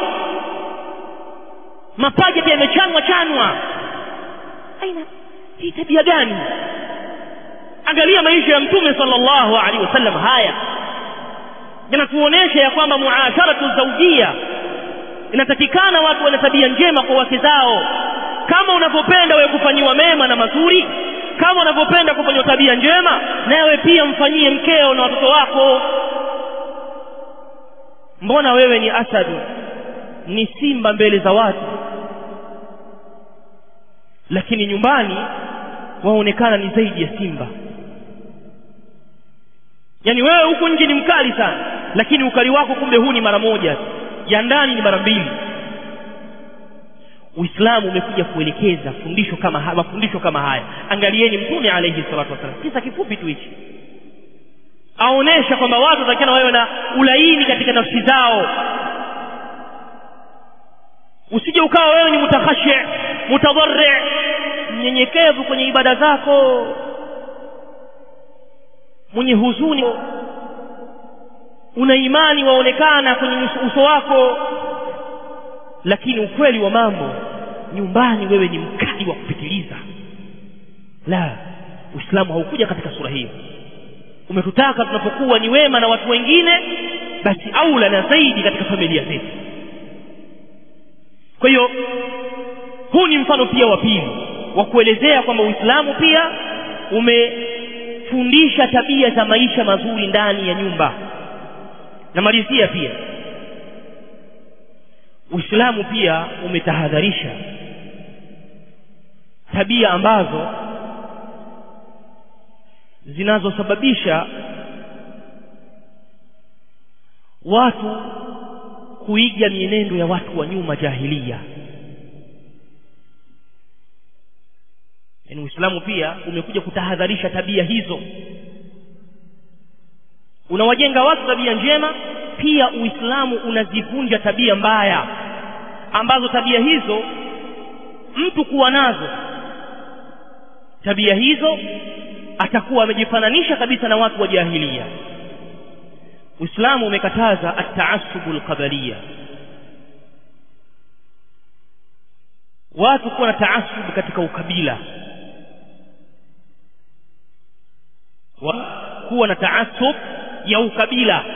S1: mapaja pia yamechanwa chanwa aina hii tabia gani angalia maisha ya mtume sallallahu alaihi wasallam haya yanatuonesha ya kwamba muasharatu zaujia inatakikana watu wana tabia njema kwa wake zao kama unavyopenda wewe kufanyiwa mema na mazuri kama unavyopenda kufanyiwa tabia njema nawe pia mfanyie mkeo na watoto wako mbona wewe ni asadu ni simba mbele za watu lakini nyumbani waonekana ni zaidi ya simba yaani wewe huku nje ni mkali sana lakini ukali wako kumbe huu ni mara moja ya ndani ni mara mbili Uislamu umekuja kuelekeza fundisho kama haya mafundisho kama haya angalieni mtume alayhi salatu wasallam kisa kifupi tu hichi aonesha kwamba watu watakiana wawe na ulaini katika nafsi zao usije ukawa wewe ni mutakhashi mutadharri mnyenyekevu kwenye ibada zako mwenye huzuni una imani waonekana kwenye uso wako lakini ukweli wa mambo nyumbani wewe ni mkali wa kupitiliza la uislamu haukuja katika sura hiyo umetutaka tunapokuwa ni wema na watu wengine basi aula na zaidi katika familia zetu kwa hiyo huu ni mfano pia wa pili wa kuelezea kwamba uislamu pia umefundisha tabia za maisha mazuri ndani ya nyumba namalizia pia Uislamu pia umetahadharisha tabia ambazo zinazosababisha watu kuiga mienendo ya watu wa nyuma jahilia yaani Uislamu pia umekuja kutahadharisha tabia hizo unawajenga watu tabia njema pia Uislamu unazivunja tabia mbaya ambazo tabia hizo mtu kuwa nazo tabia hizo atakuwa amejifananisha kabisa na watu wa jahilia Uislamu umekataza at-taassubu al-qabaliyya watu kuwa na taasub katika ukabila wa kuwa na taasub ya ukabila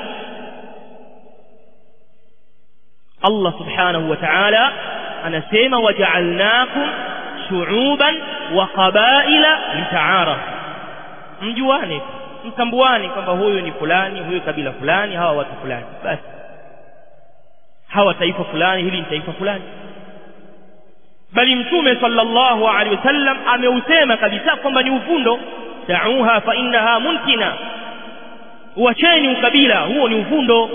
S1: Allah subhanahu wa ta'ala anasema waja'alnakum shu'uban wa qabaila lita'arafu mjuane mtambuane kwamba huyu ni fulani huyu kabila fulani hawa watu fulani basi hawa taifa fulani hili ni taifa fulani bali mtume sallallahu alaihi wasallam ameusema kabisa kwamba ni uvundo da'uha fa innaha muntina uacheni ukabila huo ni uvundo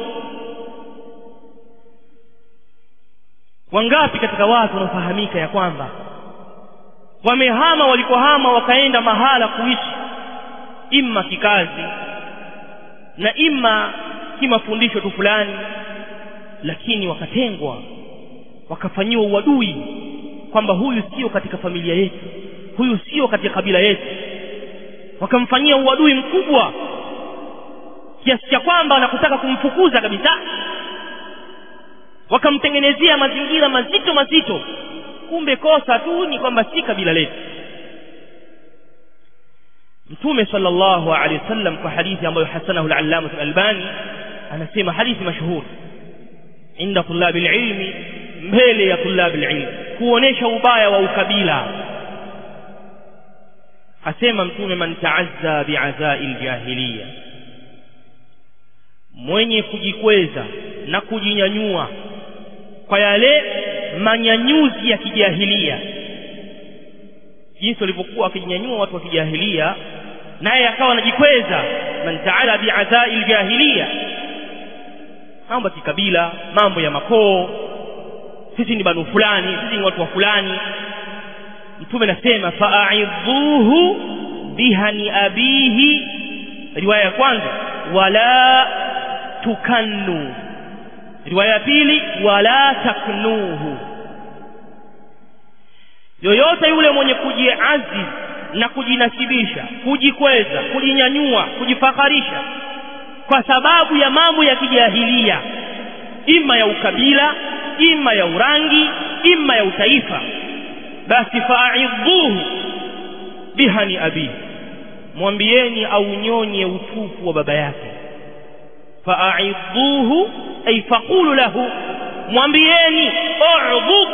S1: wangapi katika watu wanaofahamika ya kwamba wamehama walikohama wakaenda mahala kuishi imma kikazi na imma kimafundisho tu fulani lakini wakatengwa wakafanyiwa uadui kwamba huyu sio katika familia yetu huyu sio katika kabila yetu wakamfanyia uadui mkubwa kiasi cha kwamba wanakutaka kumfukuza kabisa wakamtengenezea mazingira mazito mazito kumbe kosa tu ni kwamba si kabila letu mtume sallallahu alaihi wasallam kwa hadithi ambayo hasanahu al-allama al-albani anasema hadithi mashuhuri inda tulabi ilmi mbele ya tulabi ilmi kuonesha ubaya wa ukabila asema mtume man taazza bi'azai al-jahiliya mwenye kujikweza na kujinyanyua kwa yale manyanyuzi ya kijahilia jinsi walivyokuwa wakijinyanyua watu wa kijahilia naye akawa anajikweza man taala bi'azai aljahiliya mambo ya kikabila mambo ya makoo sisi ni banu fulani sisi ni watu wa fulani mtume anasema fa'idhuhu bihani abihi riwaya ya kwanza wala tukannu riwaya ya pili wala taknuhu yoyote yule mwenye kujiaziz na kujinasibisha kujikweza kujinyanyua kujifakharisha kwa sababu ya mambo ya kijahilia ima ya ukabila ima ya urangi ima ya utaifa basi fa'idhuhu bihani abi mwambieni aunyonye utupu wa baba yake fa'idhuhu ay faqulu lahu mwambieni udhu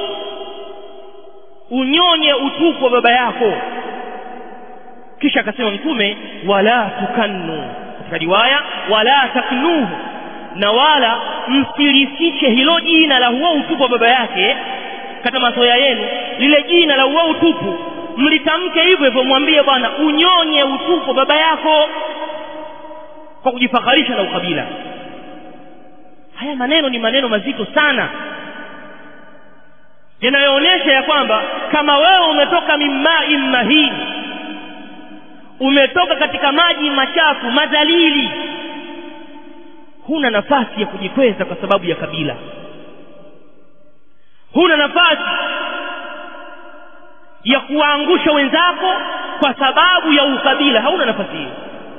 S1: unyonye utupu wa baba yako kisha akasema mtume wala tukannu katika riwaya wala taknuhu na wala msilifiche hilo jina la huo utupu wa baba yake katika masoya yenu lile jina la huo utupu mlitamke hivyo hivyo mwambie bwana unyonye utupu wa baba yako kwa kujifakharisha na ukabila haya maneno ni maneno mazito sana yanayoonyesha ya kwamba kama wewe umetoka mimai mahin umetoka katika maji machafu madhalili huna nafasi ya kujikweza kwa sababu ya kabila huna nafasi ya kuwaangusha wenzako kwa sababu ya ukabila hauna nafasi hiyo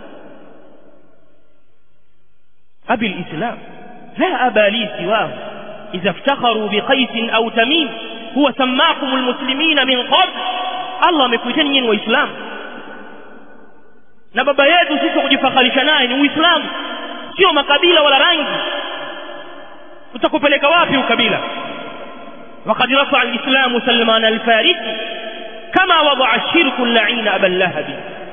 S1: abi lislam la aba li siwahu idha iftakharu biqaisin au tamim huwa sammakum almuslimina min qabl allah amekuiteni nyinyi waislamu na baba yetu sisi wa kujifakharisha naye ni uislamu sio makabila wala rangi utakupeleka wapi ukabila وقد رفع الإسلام سلمان الفارسي كما وضع الشرك اللعين أبا اللهب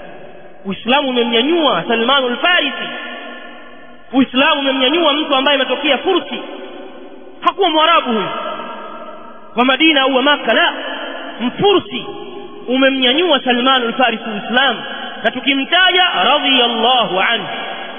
S1: uislamu umemnyanyua salmanu lfarisi uislamu umemnyanyua mtu ambaye ametokea fursi hakuwa mwarabu huyu wa madina au wa maka la mfursi umemnyanyua salmanu lfarisi uislamu na tukimtaja radiyallahu anhu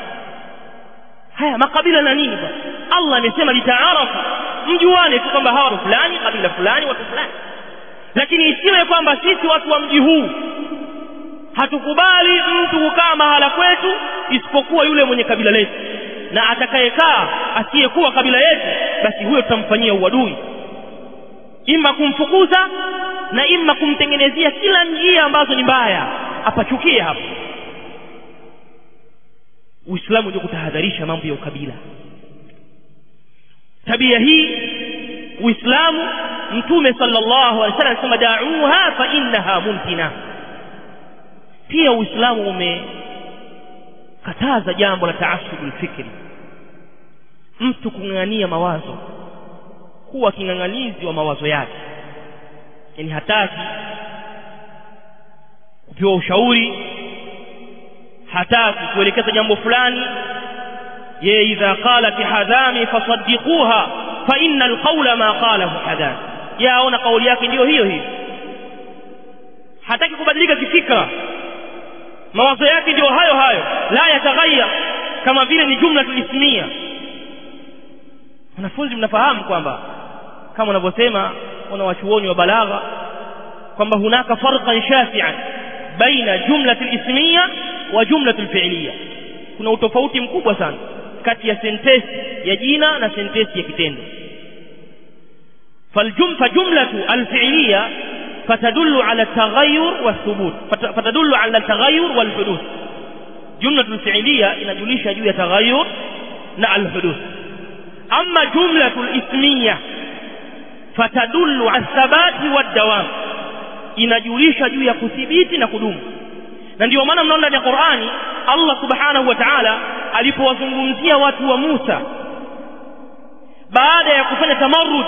S1: haya makabila na nini bwana allah amesema litaarafu mjuane tu kwamba hawa fulani kabila fulani watu fulani lakini isiwe kwamba sisi watu wa mji huu hatukubali mtu kukaa mahala kwetu isipokuwa yule mwenye kabila letu na atakayekaa asiyekuwa kabila yetu basi huyo tutamfanyia uadui ima kumfukuza na ima kumtengenezea kila njia ambazo ni mbaya apachukie hapo uislamu ndio kutahadharisha mambo ya ukabila tabia hii uislamu mtume sallallahu alaihi wasallam anasema da'uha fa innaha muntina pia uislamu umekataza jambo la taasubul fikri mtu kung'ang'ania mawazo kuwa king'ang'anizi wa mawazo yake yani hataki kupewa ushauri hataki kuelekeza jambo fulani ye idha qalat hadami fasaddiquha fa inna alqawla ma qalahu hadami yaona kauli yake ndiyo hiyo hiyo hataki kubadilika kifikra mawazo yake ndiyo hayo hayo la yataghayar kama vile ni jumla tulismia wanafunzi mnafahamu kwamba kama wanavyosema wana wachuoni wa balagha kwamba hunaka farqan shafi'an baina jumlati lismia wa jumlatu lfi'liya kuna utofauti mkubwa sana kati ya sentesi ya jina na sentesi ya kitendo فالجم فجملة الفعلية فتدل على التغير والثبوت فتدل على التغير والحدوث جملة الفعلية إن جليش جوية تغير مع الحدوث أما جملة الإسمية فتدل على الثبات والدوام inajulisha juu ya kuthibiti na kudumu na ndio maana mnaona ndani ya Qur'ani Allah subhanahu wa ta'ala alipowazungumzia watu wa Musa baada ya kufanya tamarrud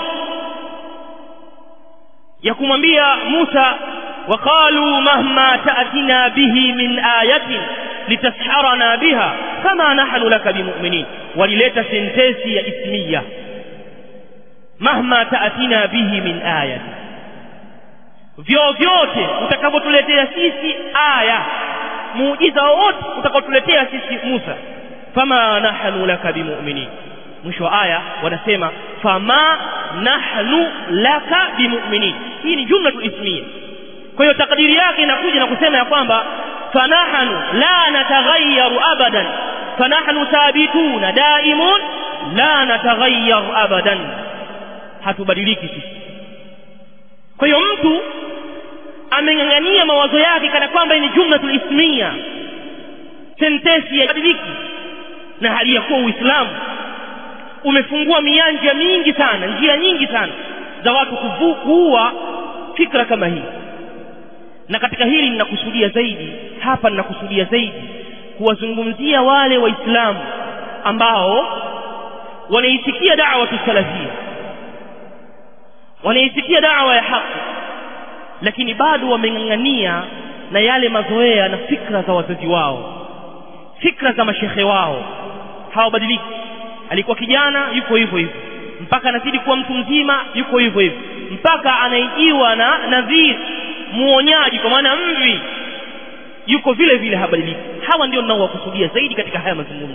S1: ya kumwambia Musa waqalu mahma ta'tina bihi min ayatin litasharana biha kama nahnu laka bimu'minin walileta sentesi ya ismiya mahma ta'tina bihi min ayatin vyovyote utakavyotuletea sisi aya muujiza wowote utakaotuletea sisi Musa fama nahnu laka bimu'minin mwisho wa aya wanasema fama nahnu laka bimu'minin hii ni jumla ismia kwa hiyo takdiri yake inakuja na kusema ya kwamba fanahnu la nataghayyaru abadan fanahnu thabituna daimun la nataghayyar abadan hatubadiliki sisi kwa hiyo mtu ameng'ang'ania mawazo yake kana kwamba ni jumlatul ismia sentensi ya badiliki na hali ya kuwa uislamu umefungua mianja mingi sana njia nyingi sana za watu kuua fikra kama hii na katika hili ninakusudia zaidi hapa ninakusudia zaidi kuwazungumzia wale waislamu ambao wanaisikia da'wa salafia wanaisikia da'wa ya haki lakini bado wameng'ang'ania na yale mazoea na fikra za wazazi wao fikra za mashehe wao hawabadiliki alikuwa kijana yuko hivyo hivyo mpaka anazidi kuwa mtu mzima yuko hivyo hivyo mpaka anaijiwa na nadhir muonyaji kwa maana mvi yuko vile vile habadiliki hawa ndio ninaowakusudia zaidi katika haya mazungumzo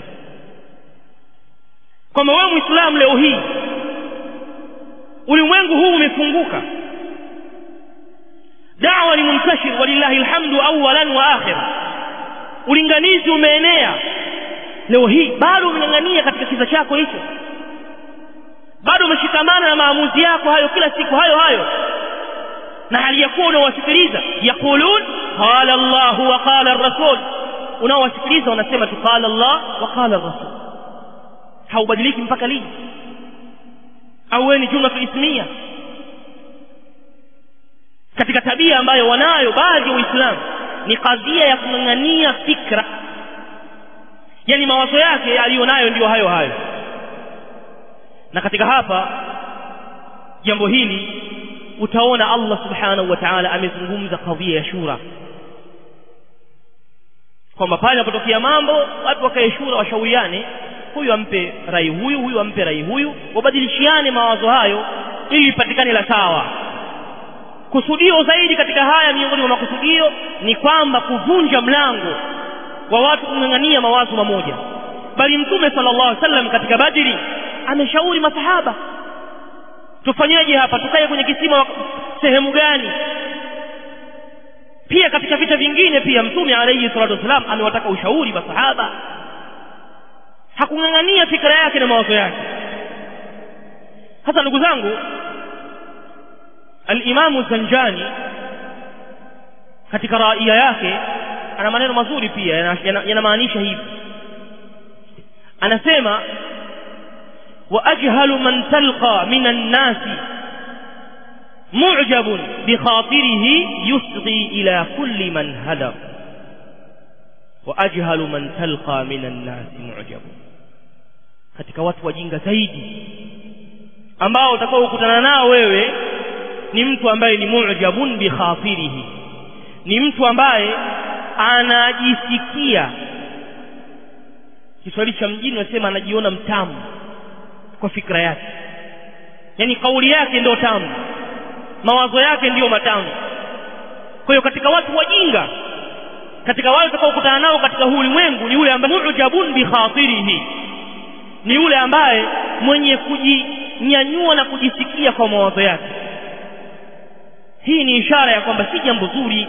S1: kwamba wewe muislamu leo hii ulimwengu huu umefunguka dawa ni muntashir walillahi alhamdu awalan wa akhira ulinganizi umeenea leo hii bado umeng'ang'ania katika kiza chako hicho bado umeshikamana na maamuzi yako hayo kila siku hayo hayo na hali ya kuwa unawasikiliza yaqulun qala Allahu wa qala ar-rasul unaowasikiliza wanasema tu qala Allah wa qala ar-rasul haubadiliki mpaka lini au wewe ni jumla ismia katika tabia ambayo wanayo baadhi ya waislamu ni kadhia ya kung'ang'ania fikra yani mawazo yake aliyonayo ndiyo hayo hayo na katika hapa jambo hili utaona Allah subhanahu wa ta'ala amezungumza kadhia ya shura kwamba pale inapotokea mambo watu wakae shura washauriane huyu ampe rai huyu huyu ampe rai huyu wabadilishiane mawazo hayo ili ipatikane la sawa kusudio zaidi katika haya miongoni mwa makusudio ni kwamba kuvunja mlango wa watu kung'ang'ania mawazo mamoja bali mtume sallallahu alaihi wasallam katika badri ameshauri masahaba tufanyeje hapa tukae kwenye kisima sehemu gani pia katika vita vingine pia mtume alayhi salatu wasalam amewataka ushauri masahaba hakung'ang'ania fikra yake na mawazo yake hasa ndugu zangu alimamu zanjani katika raia yake ana maneno mazuri pia yanamaanisha hivi anasema واجهل من تلقى من الناس معجب بخاطره يصغي الى كل من هدر واجهل من تلقى من الناس معجب katika watu wajinga zaidi ambao utakao kukutana nao wewe ni mtu ambaye ni mu'jabun bi khatirihi ni mtu ambaye anajisikia Kiswahili cha mjini wasema anajiona mtamu kwa fikra yake yani kauli yake ndio tamu mawazo yake ndiyo matamu kwa hiyo katika watu wajinga katika wale utakaokutana nao katika huu ulimwengu ni yule ambaye mu'jabun bi khatirihi ni yule ambaye mwenye kujinyanyua na kujisikia kwa mawazo yake hii ni ishara ya kwamba si jambo zuri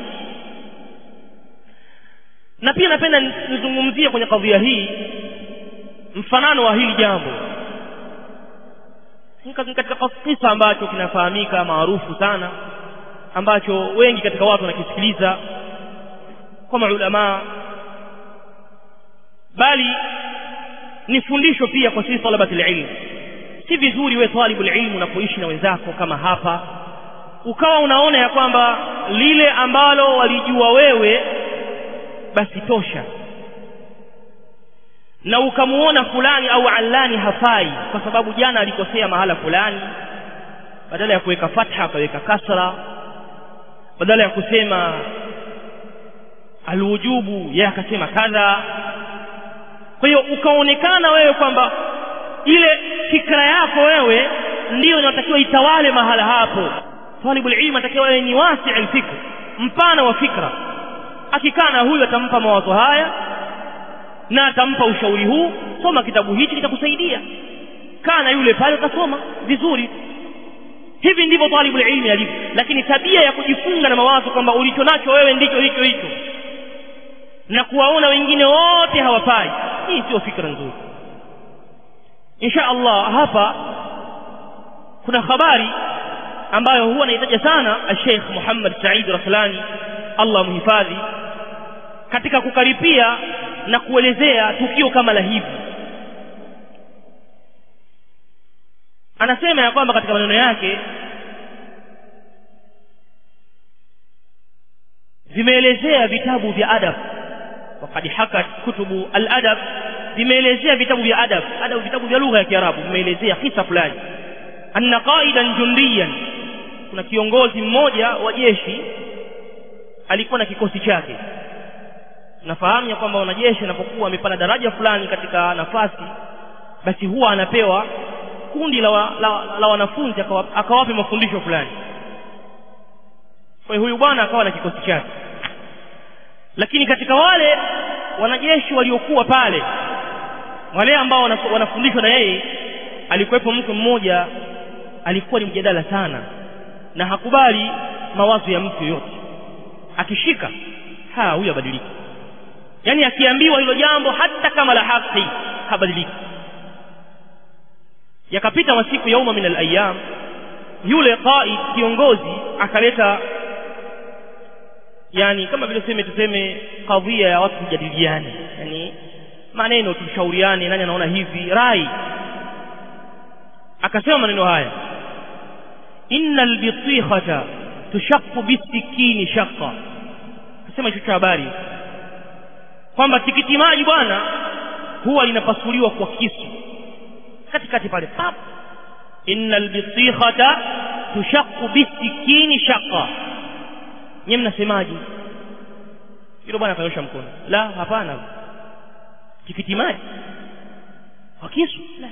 S1: na pia napenda nizungumzie kwenye kadhia hii mfanano wa hili jambo katika kisa ambacho kinafahamika maarufu sana ambacho wengi katika watu wanakisikiliza kwa maulamaa bali ni fundisho pia kwa sisi talabati ilmu si vizuri wewe talibu ilmu unapoishi na wenzako kama hapa ukawa unaona ya kwamba lile ambalo walijua wewe basi tosha na ukamuona fulani au alani hafai kwa sababu jana alikosea mahala fulani badala ya kuweka fatha akaweka kasra badala ya kusema alwujubu yeye akasema kadha kwa hiyo ukaonekana wewe kwamba ile fikra yako wewe ndiyo inatakiwa itawale mahala hapo talibul ilm atakiwa wewe ni wasi alfikr mpana wa fikra akikaa na huyu atampa mawazo haya na atampa ushauri huu soma kitabu hichi kitakusaidia kaa na yule pale utasoma vizuri hivi ndivyo talibul ilmi alivyo lakini tabia ya kujifunga na mawazo kwamba ulicho nacho wewe ndicho hicho hicho na kuwaona wengine wote hawafai hii sio fikra nzuri insha Allah hapa kuna habari ambayo huwa naitaja sana Sheikh Muhammad Said Raslani Allah mhifadhi katika kukaripia na kuelezea tukio kama la hivi anasema ya kwamba katika maneno yake vimeelezea vitabu vya adab wakad hakat kutubu al-adab vimeelezea vitabu vya adab adab vitabu vya lugha ya Kiarabu vimeelezea kisa fulani anna qaidan jundiyan kuna kiongozi mmoja wa jeshi alikuwa na kikosi chake nafahamu ya kwamba wanajeshi anapokuwa amepanda daraja fulani katika nafasi basi huwa anapewa kundi la, wa, la, la wanafunzi akawape mafundisho fulani kwa hiyo huyu bwana akawa na kikosi chake lakini katika wale wanajeshi waliokuwa pale wale ambao wanafundishwa na yeye alikuwepo mtu mmoja alikuwa ni mjadala sana na hakubali mawazo ya mtu yoyote akishika ha huyu abadiliki yani akiambiwa hilo jambo hata kama la haki habadiliki yakapita masiku yauma min alayam yule qaid kiongozi akaleta yani kama vile tuseme tuseme kadhia ya watu kujadiliane yani maneno tushauriane nani anaona hivi rai akasema maneno haya innal bitikhata tushaqqu bisikini shaqqa akasema hicho cha habari kwamba tikiti maji bwana huwa linapasuliwa kwa kisu katikati pale pap innal bitikhata tushaqqu bisikini shaqqa nyinyi mnasemaje yule bwana akanyosha mkono la hapana tikiti maji kwa kisu la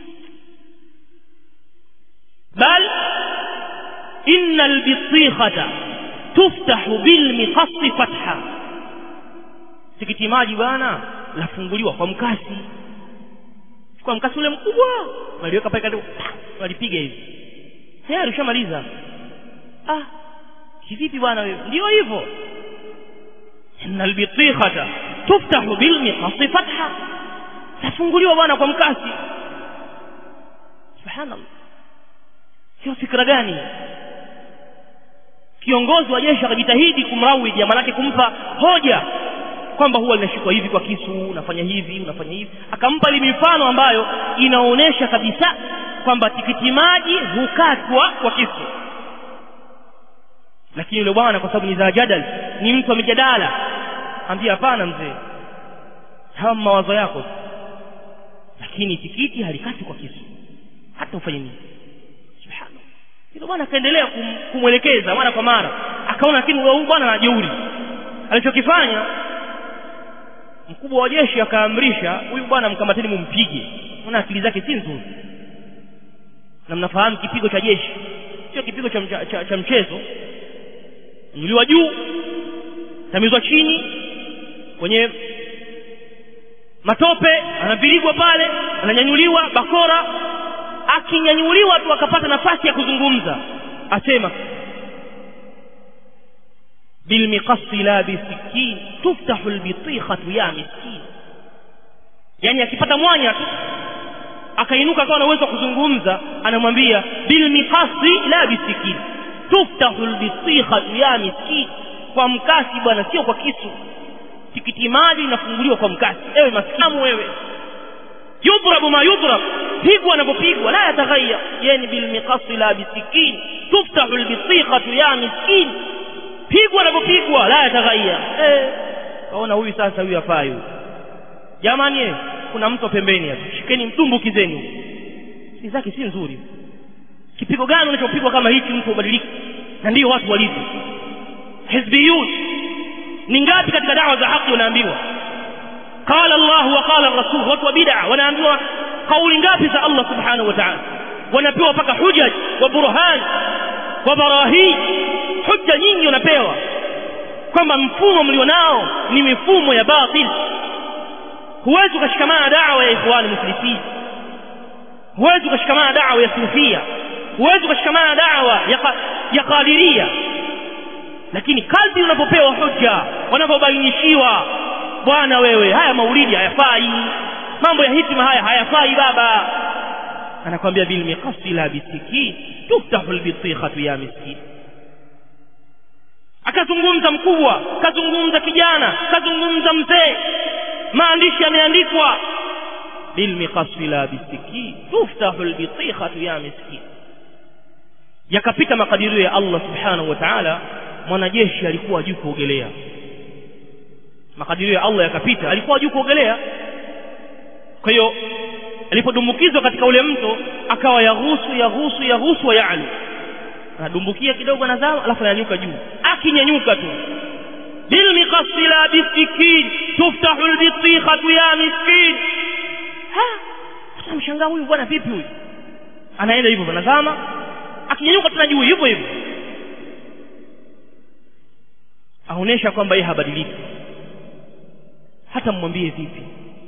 S1: bal inna albitikhata tuftahu bilmiqasi fatha tikiti maji bwana lafunguliwa kwa mkasi kwa mkasi ule mkubwa waliweka pale karibu walipiga hivi tayari ushamaliza ah kivipi bwana wewe ndio hivyo inna albitikhata tuftahu bilmiqasi fatha tafunguliwa bwana kwa mkasi subhanallah sio fikra gani kiongozi wa jeshi akajitahidi kumrawiji maanake kumpa hoja kwamba huwa linashikwa hivi kwa kisu unafanya hivi unafanya hivi akampa ile mifano ambayo inaonyesha kabisa kwamba tikiti maji hukatwa kwa kisu lakini yule bwana kwa sababu ni za jadal ni mtu wa mijadala ambia hapana mzee hawa mawazo yako lakini tikiti halikati kwa kisu hata ufanye nini subhanallah yule bwana akaendelea kum, kumwelekeza mara kwa mara akaona lakini huyu bwana ana jeuri alichokifanya mkubwa wa jeshi akaamrisha huyu bwana mkamateni mumpige maana akili zake si nzuri na mnafahamu kipigo cha jeshi sio kipigo cha, cha, cha, cha mchezo nyuliwa juu tamizwa chini kwenye matope anapirigwa pale ananyanyuliwa bakora akinyanyuliwa tu akapata nafasi ya kuzungumza asema bilmiqasi la bisikin tuftahu albitikhatu ya miskin yani akipata mwanya tu akainuka akawa na uwezo wa kuzungumza anamwambia bilmiqasi la bisikin tuftahu albitikhatu ya miskin kwa mkasi bwana sio kwa kisu tikiti maji inafunguliwa kwa mkasi ewe maskamu wewe yudrabu ma yudrab pigwa anapopigwa la yataghayar yani bilmiqasi la bisikin tuftahu albitikhatu ya miskin pigwa anapopigwa la yataghayar eh kaona huyu sasa huyu hafai huyu jamani eh kuna mtu pembeni hapo shikeni mtumbukizeni si zake si nzuri kipigo gani unachopigwa kama hichi mtu ubadiliki na ndio watu walivyo hizbiyun ni ngapi katika dawa za haki wanaambiwa qala Allah wa qala rasul watu wa bid'a wanaambiwa kauli ngapi za Allah subhanahu wa ta'ala wanapewa mpaka hujaj wa burhan wa barahin hujja nyingi wanapewa kwamba mfumo mlionao ni mifumo ya batil huwezi ukashikamana na dawa ya ikhwani muslimin huwezi ukashikamana na dawa ya sufia huwezi ukashikamana na dawa ya, ya qadiria lakini kadri unapopewa hujja wanapobainishiwa bwana wewe haya maulidi hayafai mambo ya hitima haya hayafai baba anakwambia bil miqasi la bisikin tuftahu albitikhatu ya miskin akazungumza mkubwa kazungumza kijana kazungumza mzee maandishi yameandikwa bil miqasi la bisikin tuftahu albitikhatu ya miskin yakapita makadirio ya Allah subhanahu wa ta'ala mwanajeshi alikuwa juu kuogelea makadirio ya Allah yakapita alikuwa juu kuogelea kwa hiyo alipodumbukizwa katika ule mto akawa yaghusu yaghusu yaghusu wa ya'lu anadumbukia kidogo anazama alafu ananyanyuka juu akinyanyuka tu bil miqasi la bisikin tuftahu albitikhatu ya miskin ha mshangaa huyu bwana vipi huyu anaenda hivyo anazama akinyanyuka tena juu hivyo hivyo aonesha kwamba yeye habadiliki hata mmwambie vipi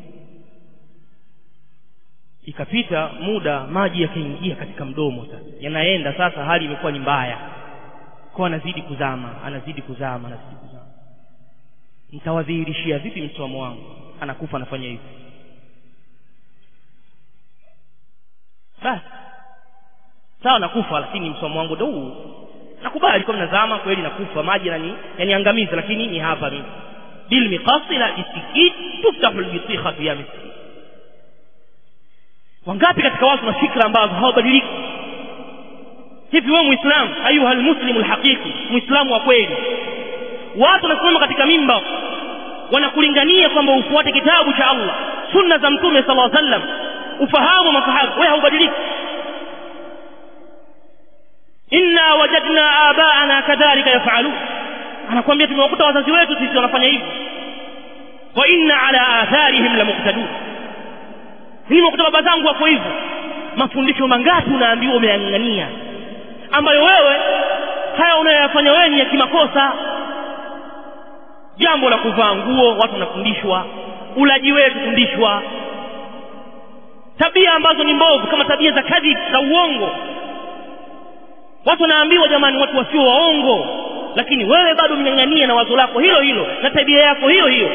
S1: ikapita muda maji yakaingia katika mdomo sasa yanaenda sasa hali imekuwa ni mbaya kwa anazidi kuzama anazidi kuzama anazidi kuzama nitawadhihirishia vipi msimamo wangu anakufa anafanya hivi basi sawa nakufa lakini msimamo wangu ndio huu nakubali kwa nazama kweli nakufa maji nani yaniangamiza lakini ni hapa mimi bil miqasi la istikin tuftahu albitikhatu ya miskin wangapi katika watu na fikra ambazo hawabadiliki hivi wewe muislamu ayuha almuslimu alhaqiqi muislamu wa kweli watu wanasimama katika mimba wanakulingania kwamba ufuate kitabu cha Allah sunna za mtume sallallahu alaihi wasallam ufahamu masahaba wewe haubadiliki inna wajadna abaana kadhalika yafalun anakuambia tumewakuta wazazi wetu sisi wanafanya hivyo wa inna ala atharihim la muqtadun mimi nakuta baba zangu wako hivyo mafundisho mangapi unaambiwa umeyang'ang'ania ambayo wewe haya unayoyafanya wewe ni ya kimakosa jambo la kuvaa nguo watu wanafundishwa ulaji wewe kufundishwa tabia ambazo ni mbovu kama tabia za kadhib za uongo watu wanaambiwa jamani watu wasio waongo lakini wewe bado mnyang'ania na wazo lako hilo hilo na tabia yako hiyo hiyo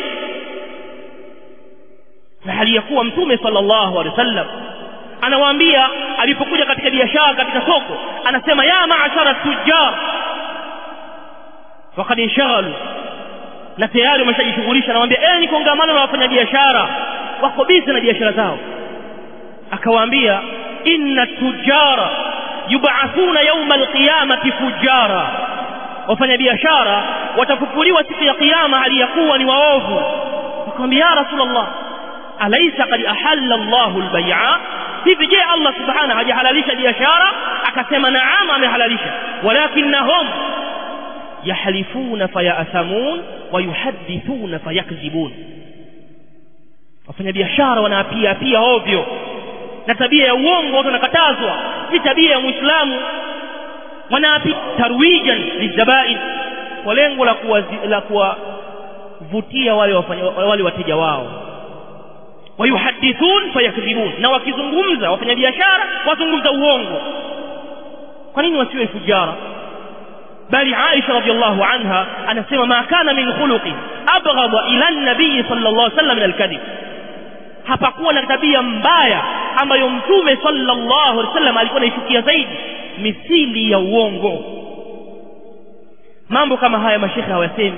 S1: na hali ya kuwa mtume sallallahu alaihi wasallam anawaambia alipokuja katika biashara katika soko anasema ya maashara tujjar wakad inshaghalu na tayari wameshajishughulisha anawaambia ni kongamano la wafanyabiashara wako bizi na biashara zao akawaambia inna tujara yub'athuna yawma alqiyamati fujara wafanyabiashara watafufuliwa siku ya kiyama hali ya kuwa ni waovu wakamwambia ya rasulullah alaysa qad ahalla Allahu albay'a hivi je Allah subhanahu hajahalalisha biashara akasema naam amehalalisha walakinnahum yahlifuna fayathamun wa yuhaddithuna fayakzibun wafanya biashara wanaapia pia ovyo na tabia ya uongo watu wanakatazwa si tabia ya muislamu wanaapia tarwijan lizabain kwa lengo la la kuwavutia wale wafanya, wale wateja wao wayuhadithun fayakdhibun na wakizungumza wafanya biashara wazungumza uongo kwa nini wasiwe fujara bali Aisha radhiallahu anha anasema ma kana min khuluqi abghadha ila an-nabiy sallallahu alaihi wasallam min al-kadhib hapakuwa na tabia mbaya ambayo mtume sallallahu alaihi wasallam alikuwa anaichukia zaidi misili ya uongo mambo kama haya mashekhe hawasemi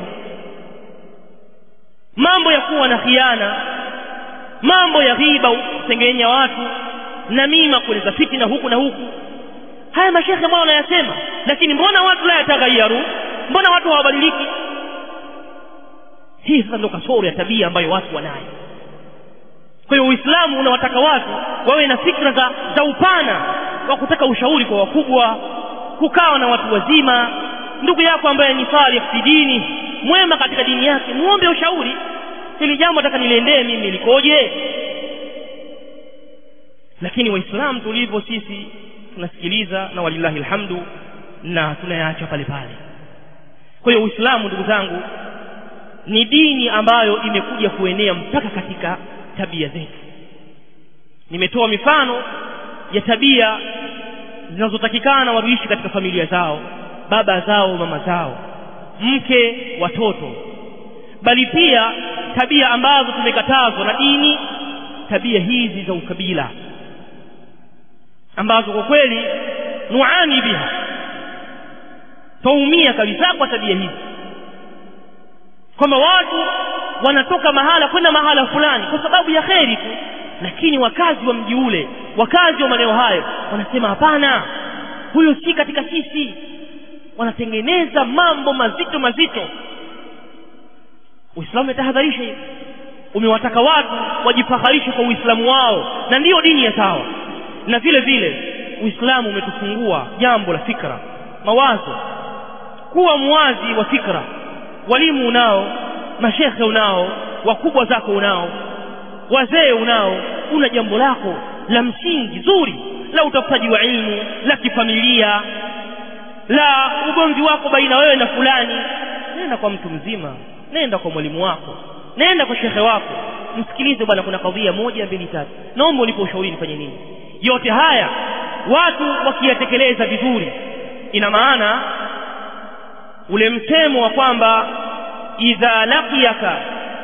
S1: mambo ya kuwa na khiana mambo ya ghiba kusengenya watu na mima kuleta fitina huku na huku haya mashekhe mbona wanayasema lakini mbona watu la yataghayaru mbona watu hawabadiliki hii sasa ndio kasoro ya tabia ambayo watu wanayo kwa hiyo uislamu unawataka watu wawe na fikra za, za upana wa kutaka ushauri kwa wakubwa kukawa na watu wazima ndugu yako ambaye ni salih fi dini mwema katika dini yake muombe ushauri hili jambo nataka niliendee mimi likoje lakini waislamu tulivyo sisi tunasikiliza na walillahi alhamdu na tunayaacha pale pale kwa hiyo uislamu ndugu zangu ni dini ambayo imekuja kuenea mpaka katika tabia zetu nimetoa mifano ya tabia zinazotakikana waruishi katika familia zao baba zao mama zao mke watoto bali pia tabia ambazo tumekatazwa na dini tabia hizi za ukabila ambazo kwa kweli nuani biha taumia kabisa kwa tabia hizi kwamba watu wanatoka mahala kwenda mahala fulani kwa sababu ya kheri tu lakini wakazi wa mji ule wakazi wa maeneo hayo wanasema hapana huyo si katika sisi wanatengeneza mambo mazito mazito uislamu umetahadharisha hivi umewataka watu wajifaharishe kwa uislamu wao na ndiyo dini ya sawa na vile vile uislamu umetufungua jambo la fikra mawazo kuwa mwazi wa fikra walimu unao mashekhe unao wakubwa zako unao wazee unao una jambo lako la msingi zuri la utafutaji wa ilmu la kifamilia la ugomvi wako baina wewe na fulani nenda kwa mtu mzima nenda kwa mwalimu wako nenda kwa shekhe wako msikilize bwana kuna kadhia moja mbili tatu naomba ulipo ushauri nifanye nini yote haya watu wakiyatekeleza vizuri ina maana ule msemo wa kwamba idha laqiyaka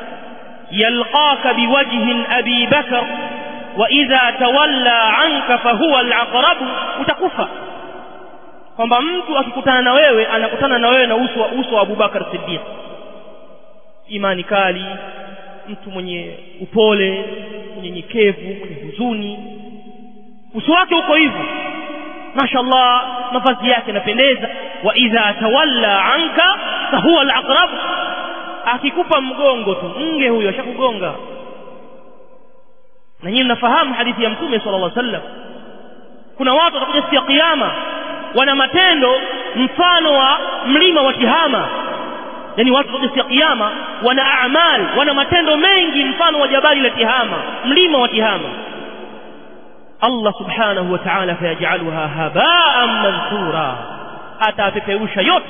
S1: yalqaka biwajhin abi bakar wa idha tawalla anka fahuwa alaqrab utakufa kwamba mtu akikutana na wewe anakutana na wewe na uso wa uso wa Abubakar Siddiq imani kali mtu mwenye upole mnyenyekevu mwenye huzuni uso wake uko hivyo mashallah mavazi yake yanapendeza wa idha tawalla anka fahuwa alaqrab akikupa mgongo tu nge huyo ashakugonga na nyinyi mnafahamu hadithi ya mtume sallallahu alaihi wasallam kuna watu watakuja siku ya kiyama wana matendo mfano wa mlima wa Tihama yani watu siku ya kiyama wana amal wana matendo mengi mfano wa jabali la tihama mlima wa tihama Allah subhanahu wa ta'ala fayajaluha habaan manthura atapeperusha yote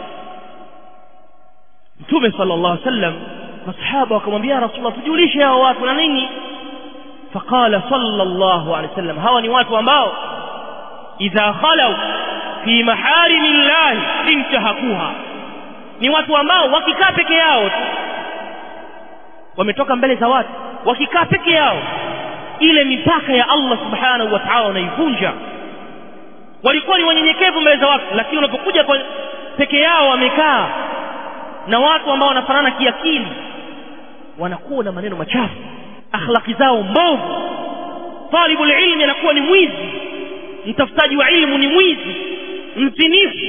S1: Mtume sallallahu alaihi wasallam masahaba wakamwambia Rasulullah tujulishe hao watu na nini faqala sallallahu alaihi wasallam hawa ni watu ambao idha khalau fi maharimillahi intahakuha ni watu ambao wakikaa peke yao tu wametoka mbele za watu wakikaa peke yao ile mipaka ya Allah subhanahu wa ta'ala wanaivunja walikuwa ni wanyenyekevu mbele za watu lakini wanapokuja peke yao wamekaa na watu ambao wanafanana kiakili wanakuwa na maneno machafu akhlaki zao mbovu talibul ilmi anakuwa ni mwizi mtafutaji wa ilmu ni mwizi mzinifu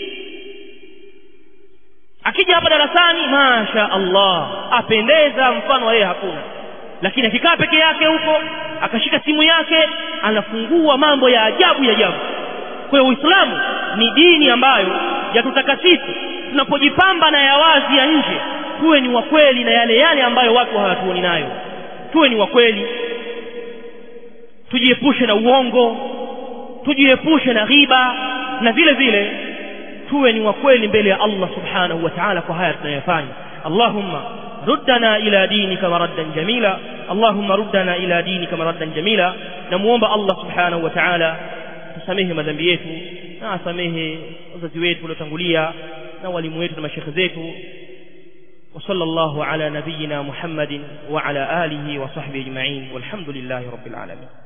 S1: akija hapa darasani masha Allah apendeza mfano wa yeye hakuna lakini akikaa peke yake huko akashika simu yake anafungua mambo ya ajabu ya ajabu kwa hiyo Uislamu ni dini ambayo yatutaka sisi tunapojipamba na ya wazi ya nje tuwe ni wakweli na yale yale ambayo watu hawatuoni nayo tuwe ni wakweli tujiepushe na uongo tujiepushe na ghiba na vile vile tuwe ni wakweli mbele ya Allah subhanahu wa ta'ala kwa haya tunayofanya Allahumma ردنا إلى دينك مردا جميلا اللهم ردنا إلى دينك مردا جميلا نموomba Allah subhanahu wa ta'ala tusamehe madhambi yetu na asamehe wazazi wetu waliotangulia na walimu wetu na mashekhe zetu وصلى الله على نبينا محمد وعلى آله وصحبه أجمعين والحمد لله رب العالمين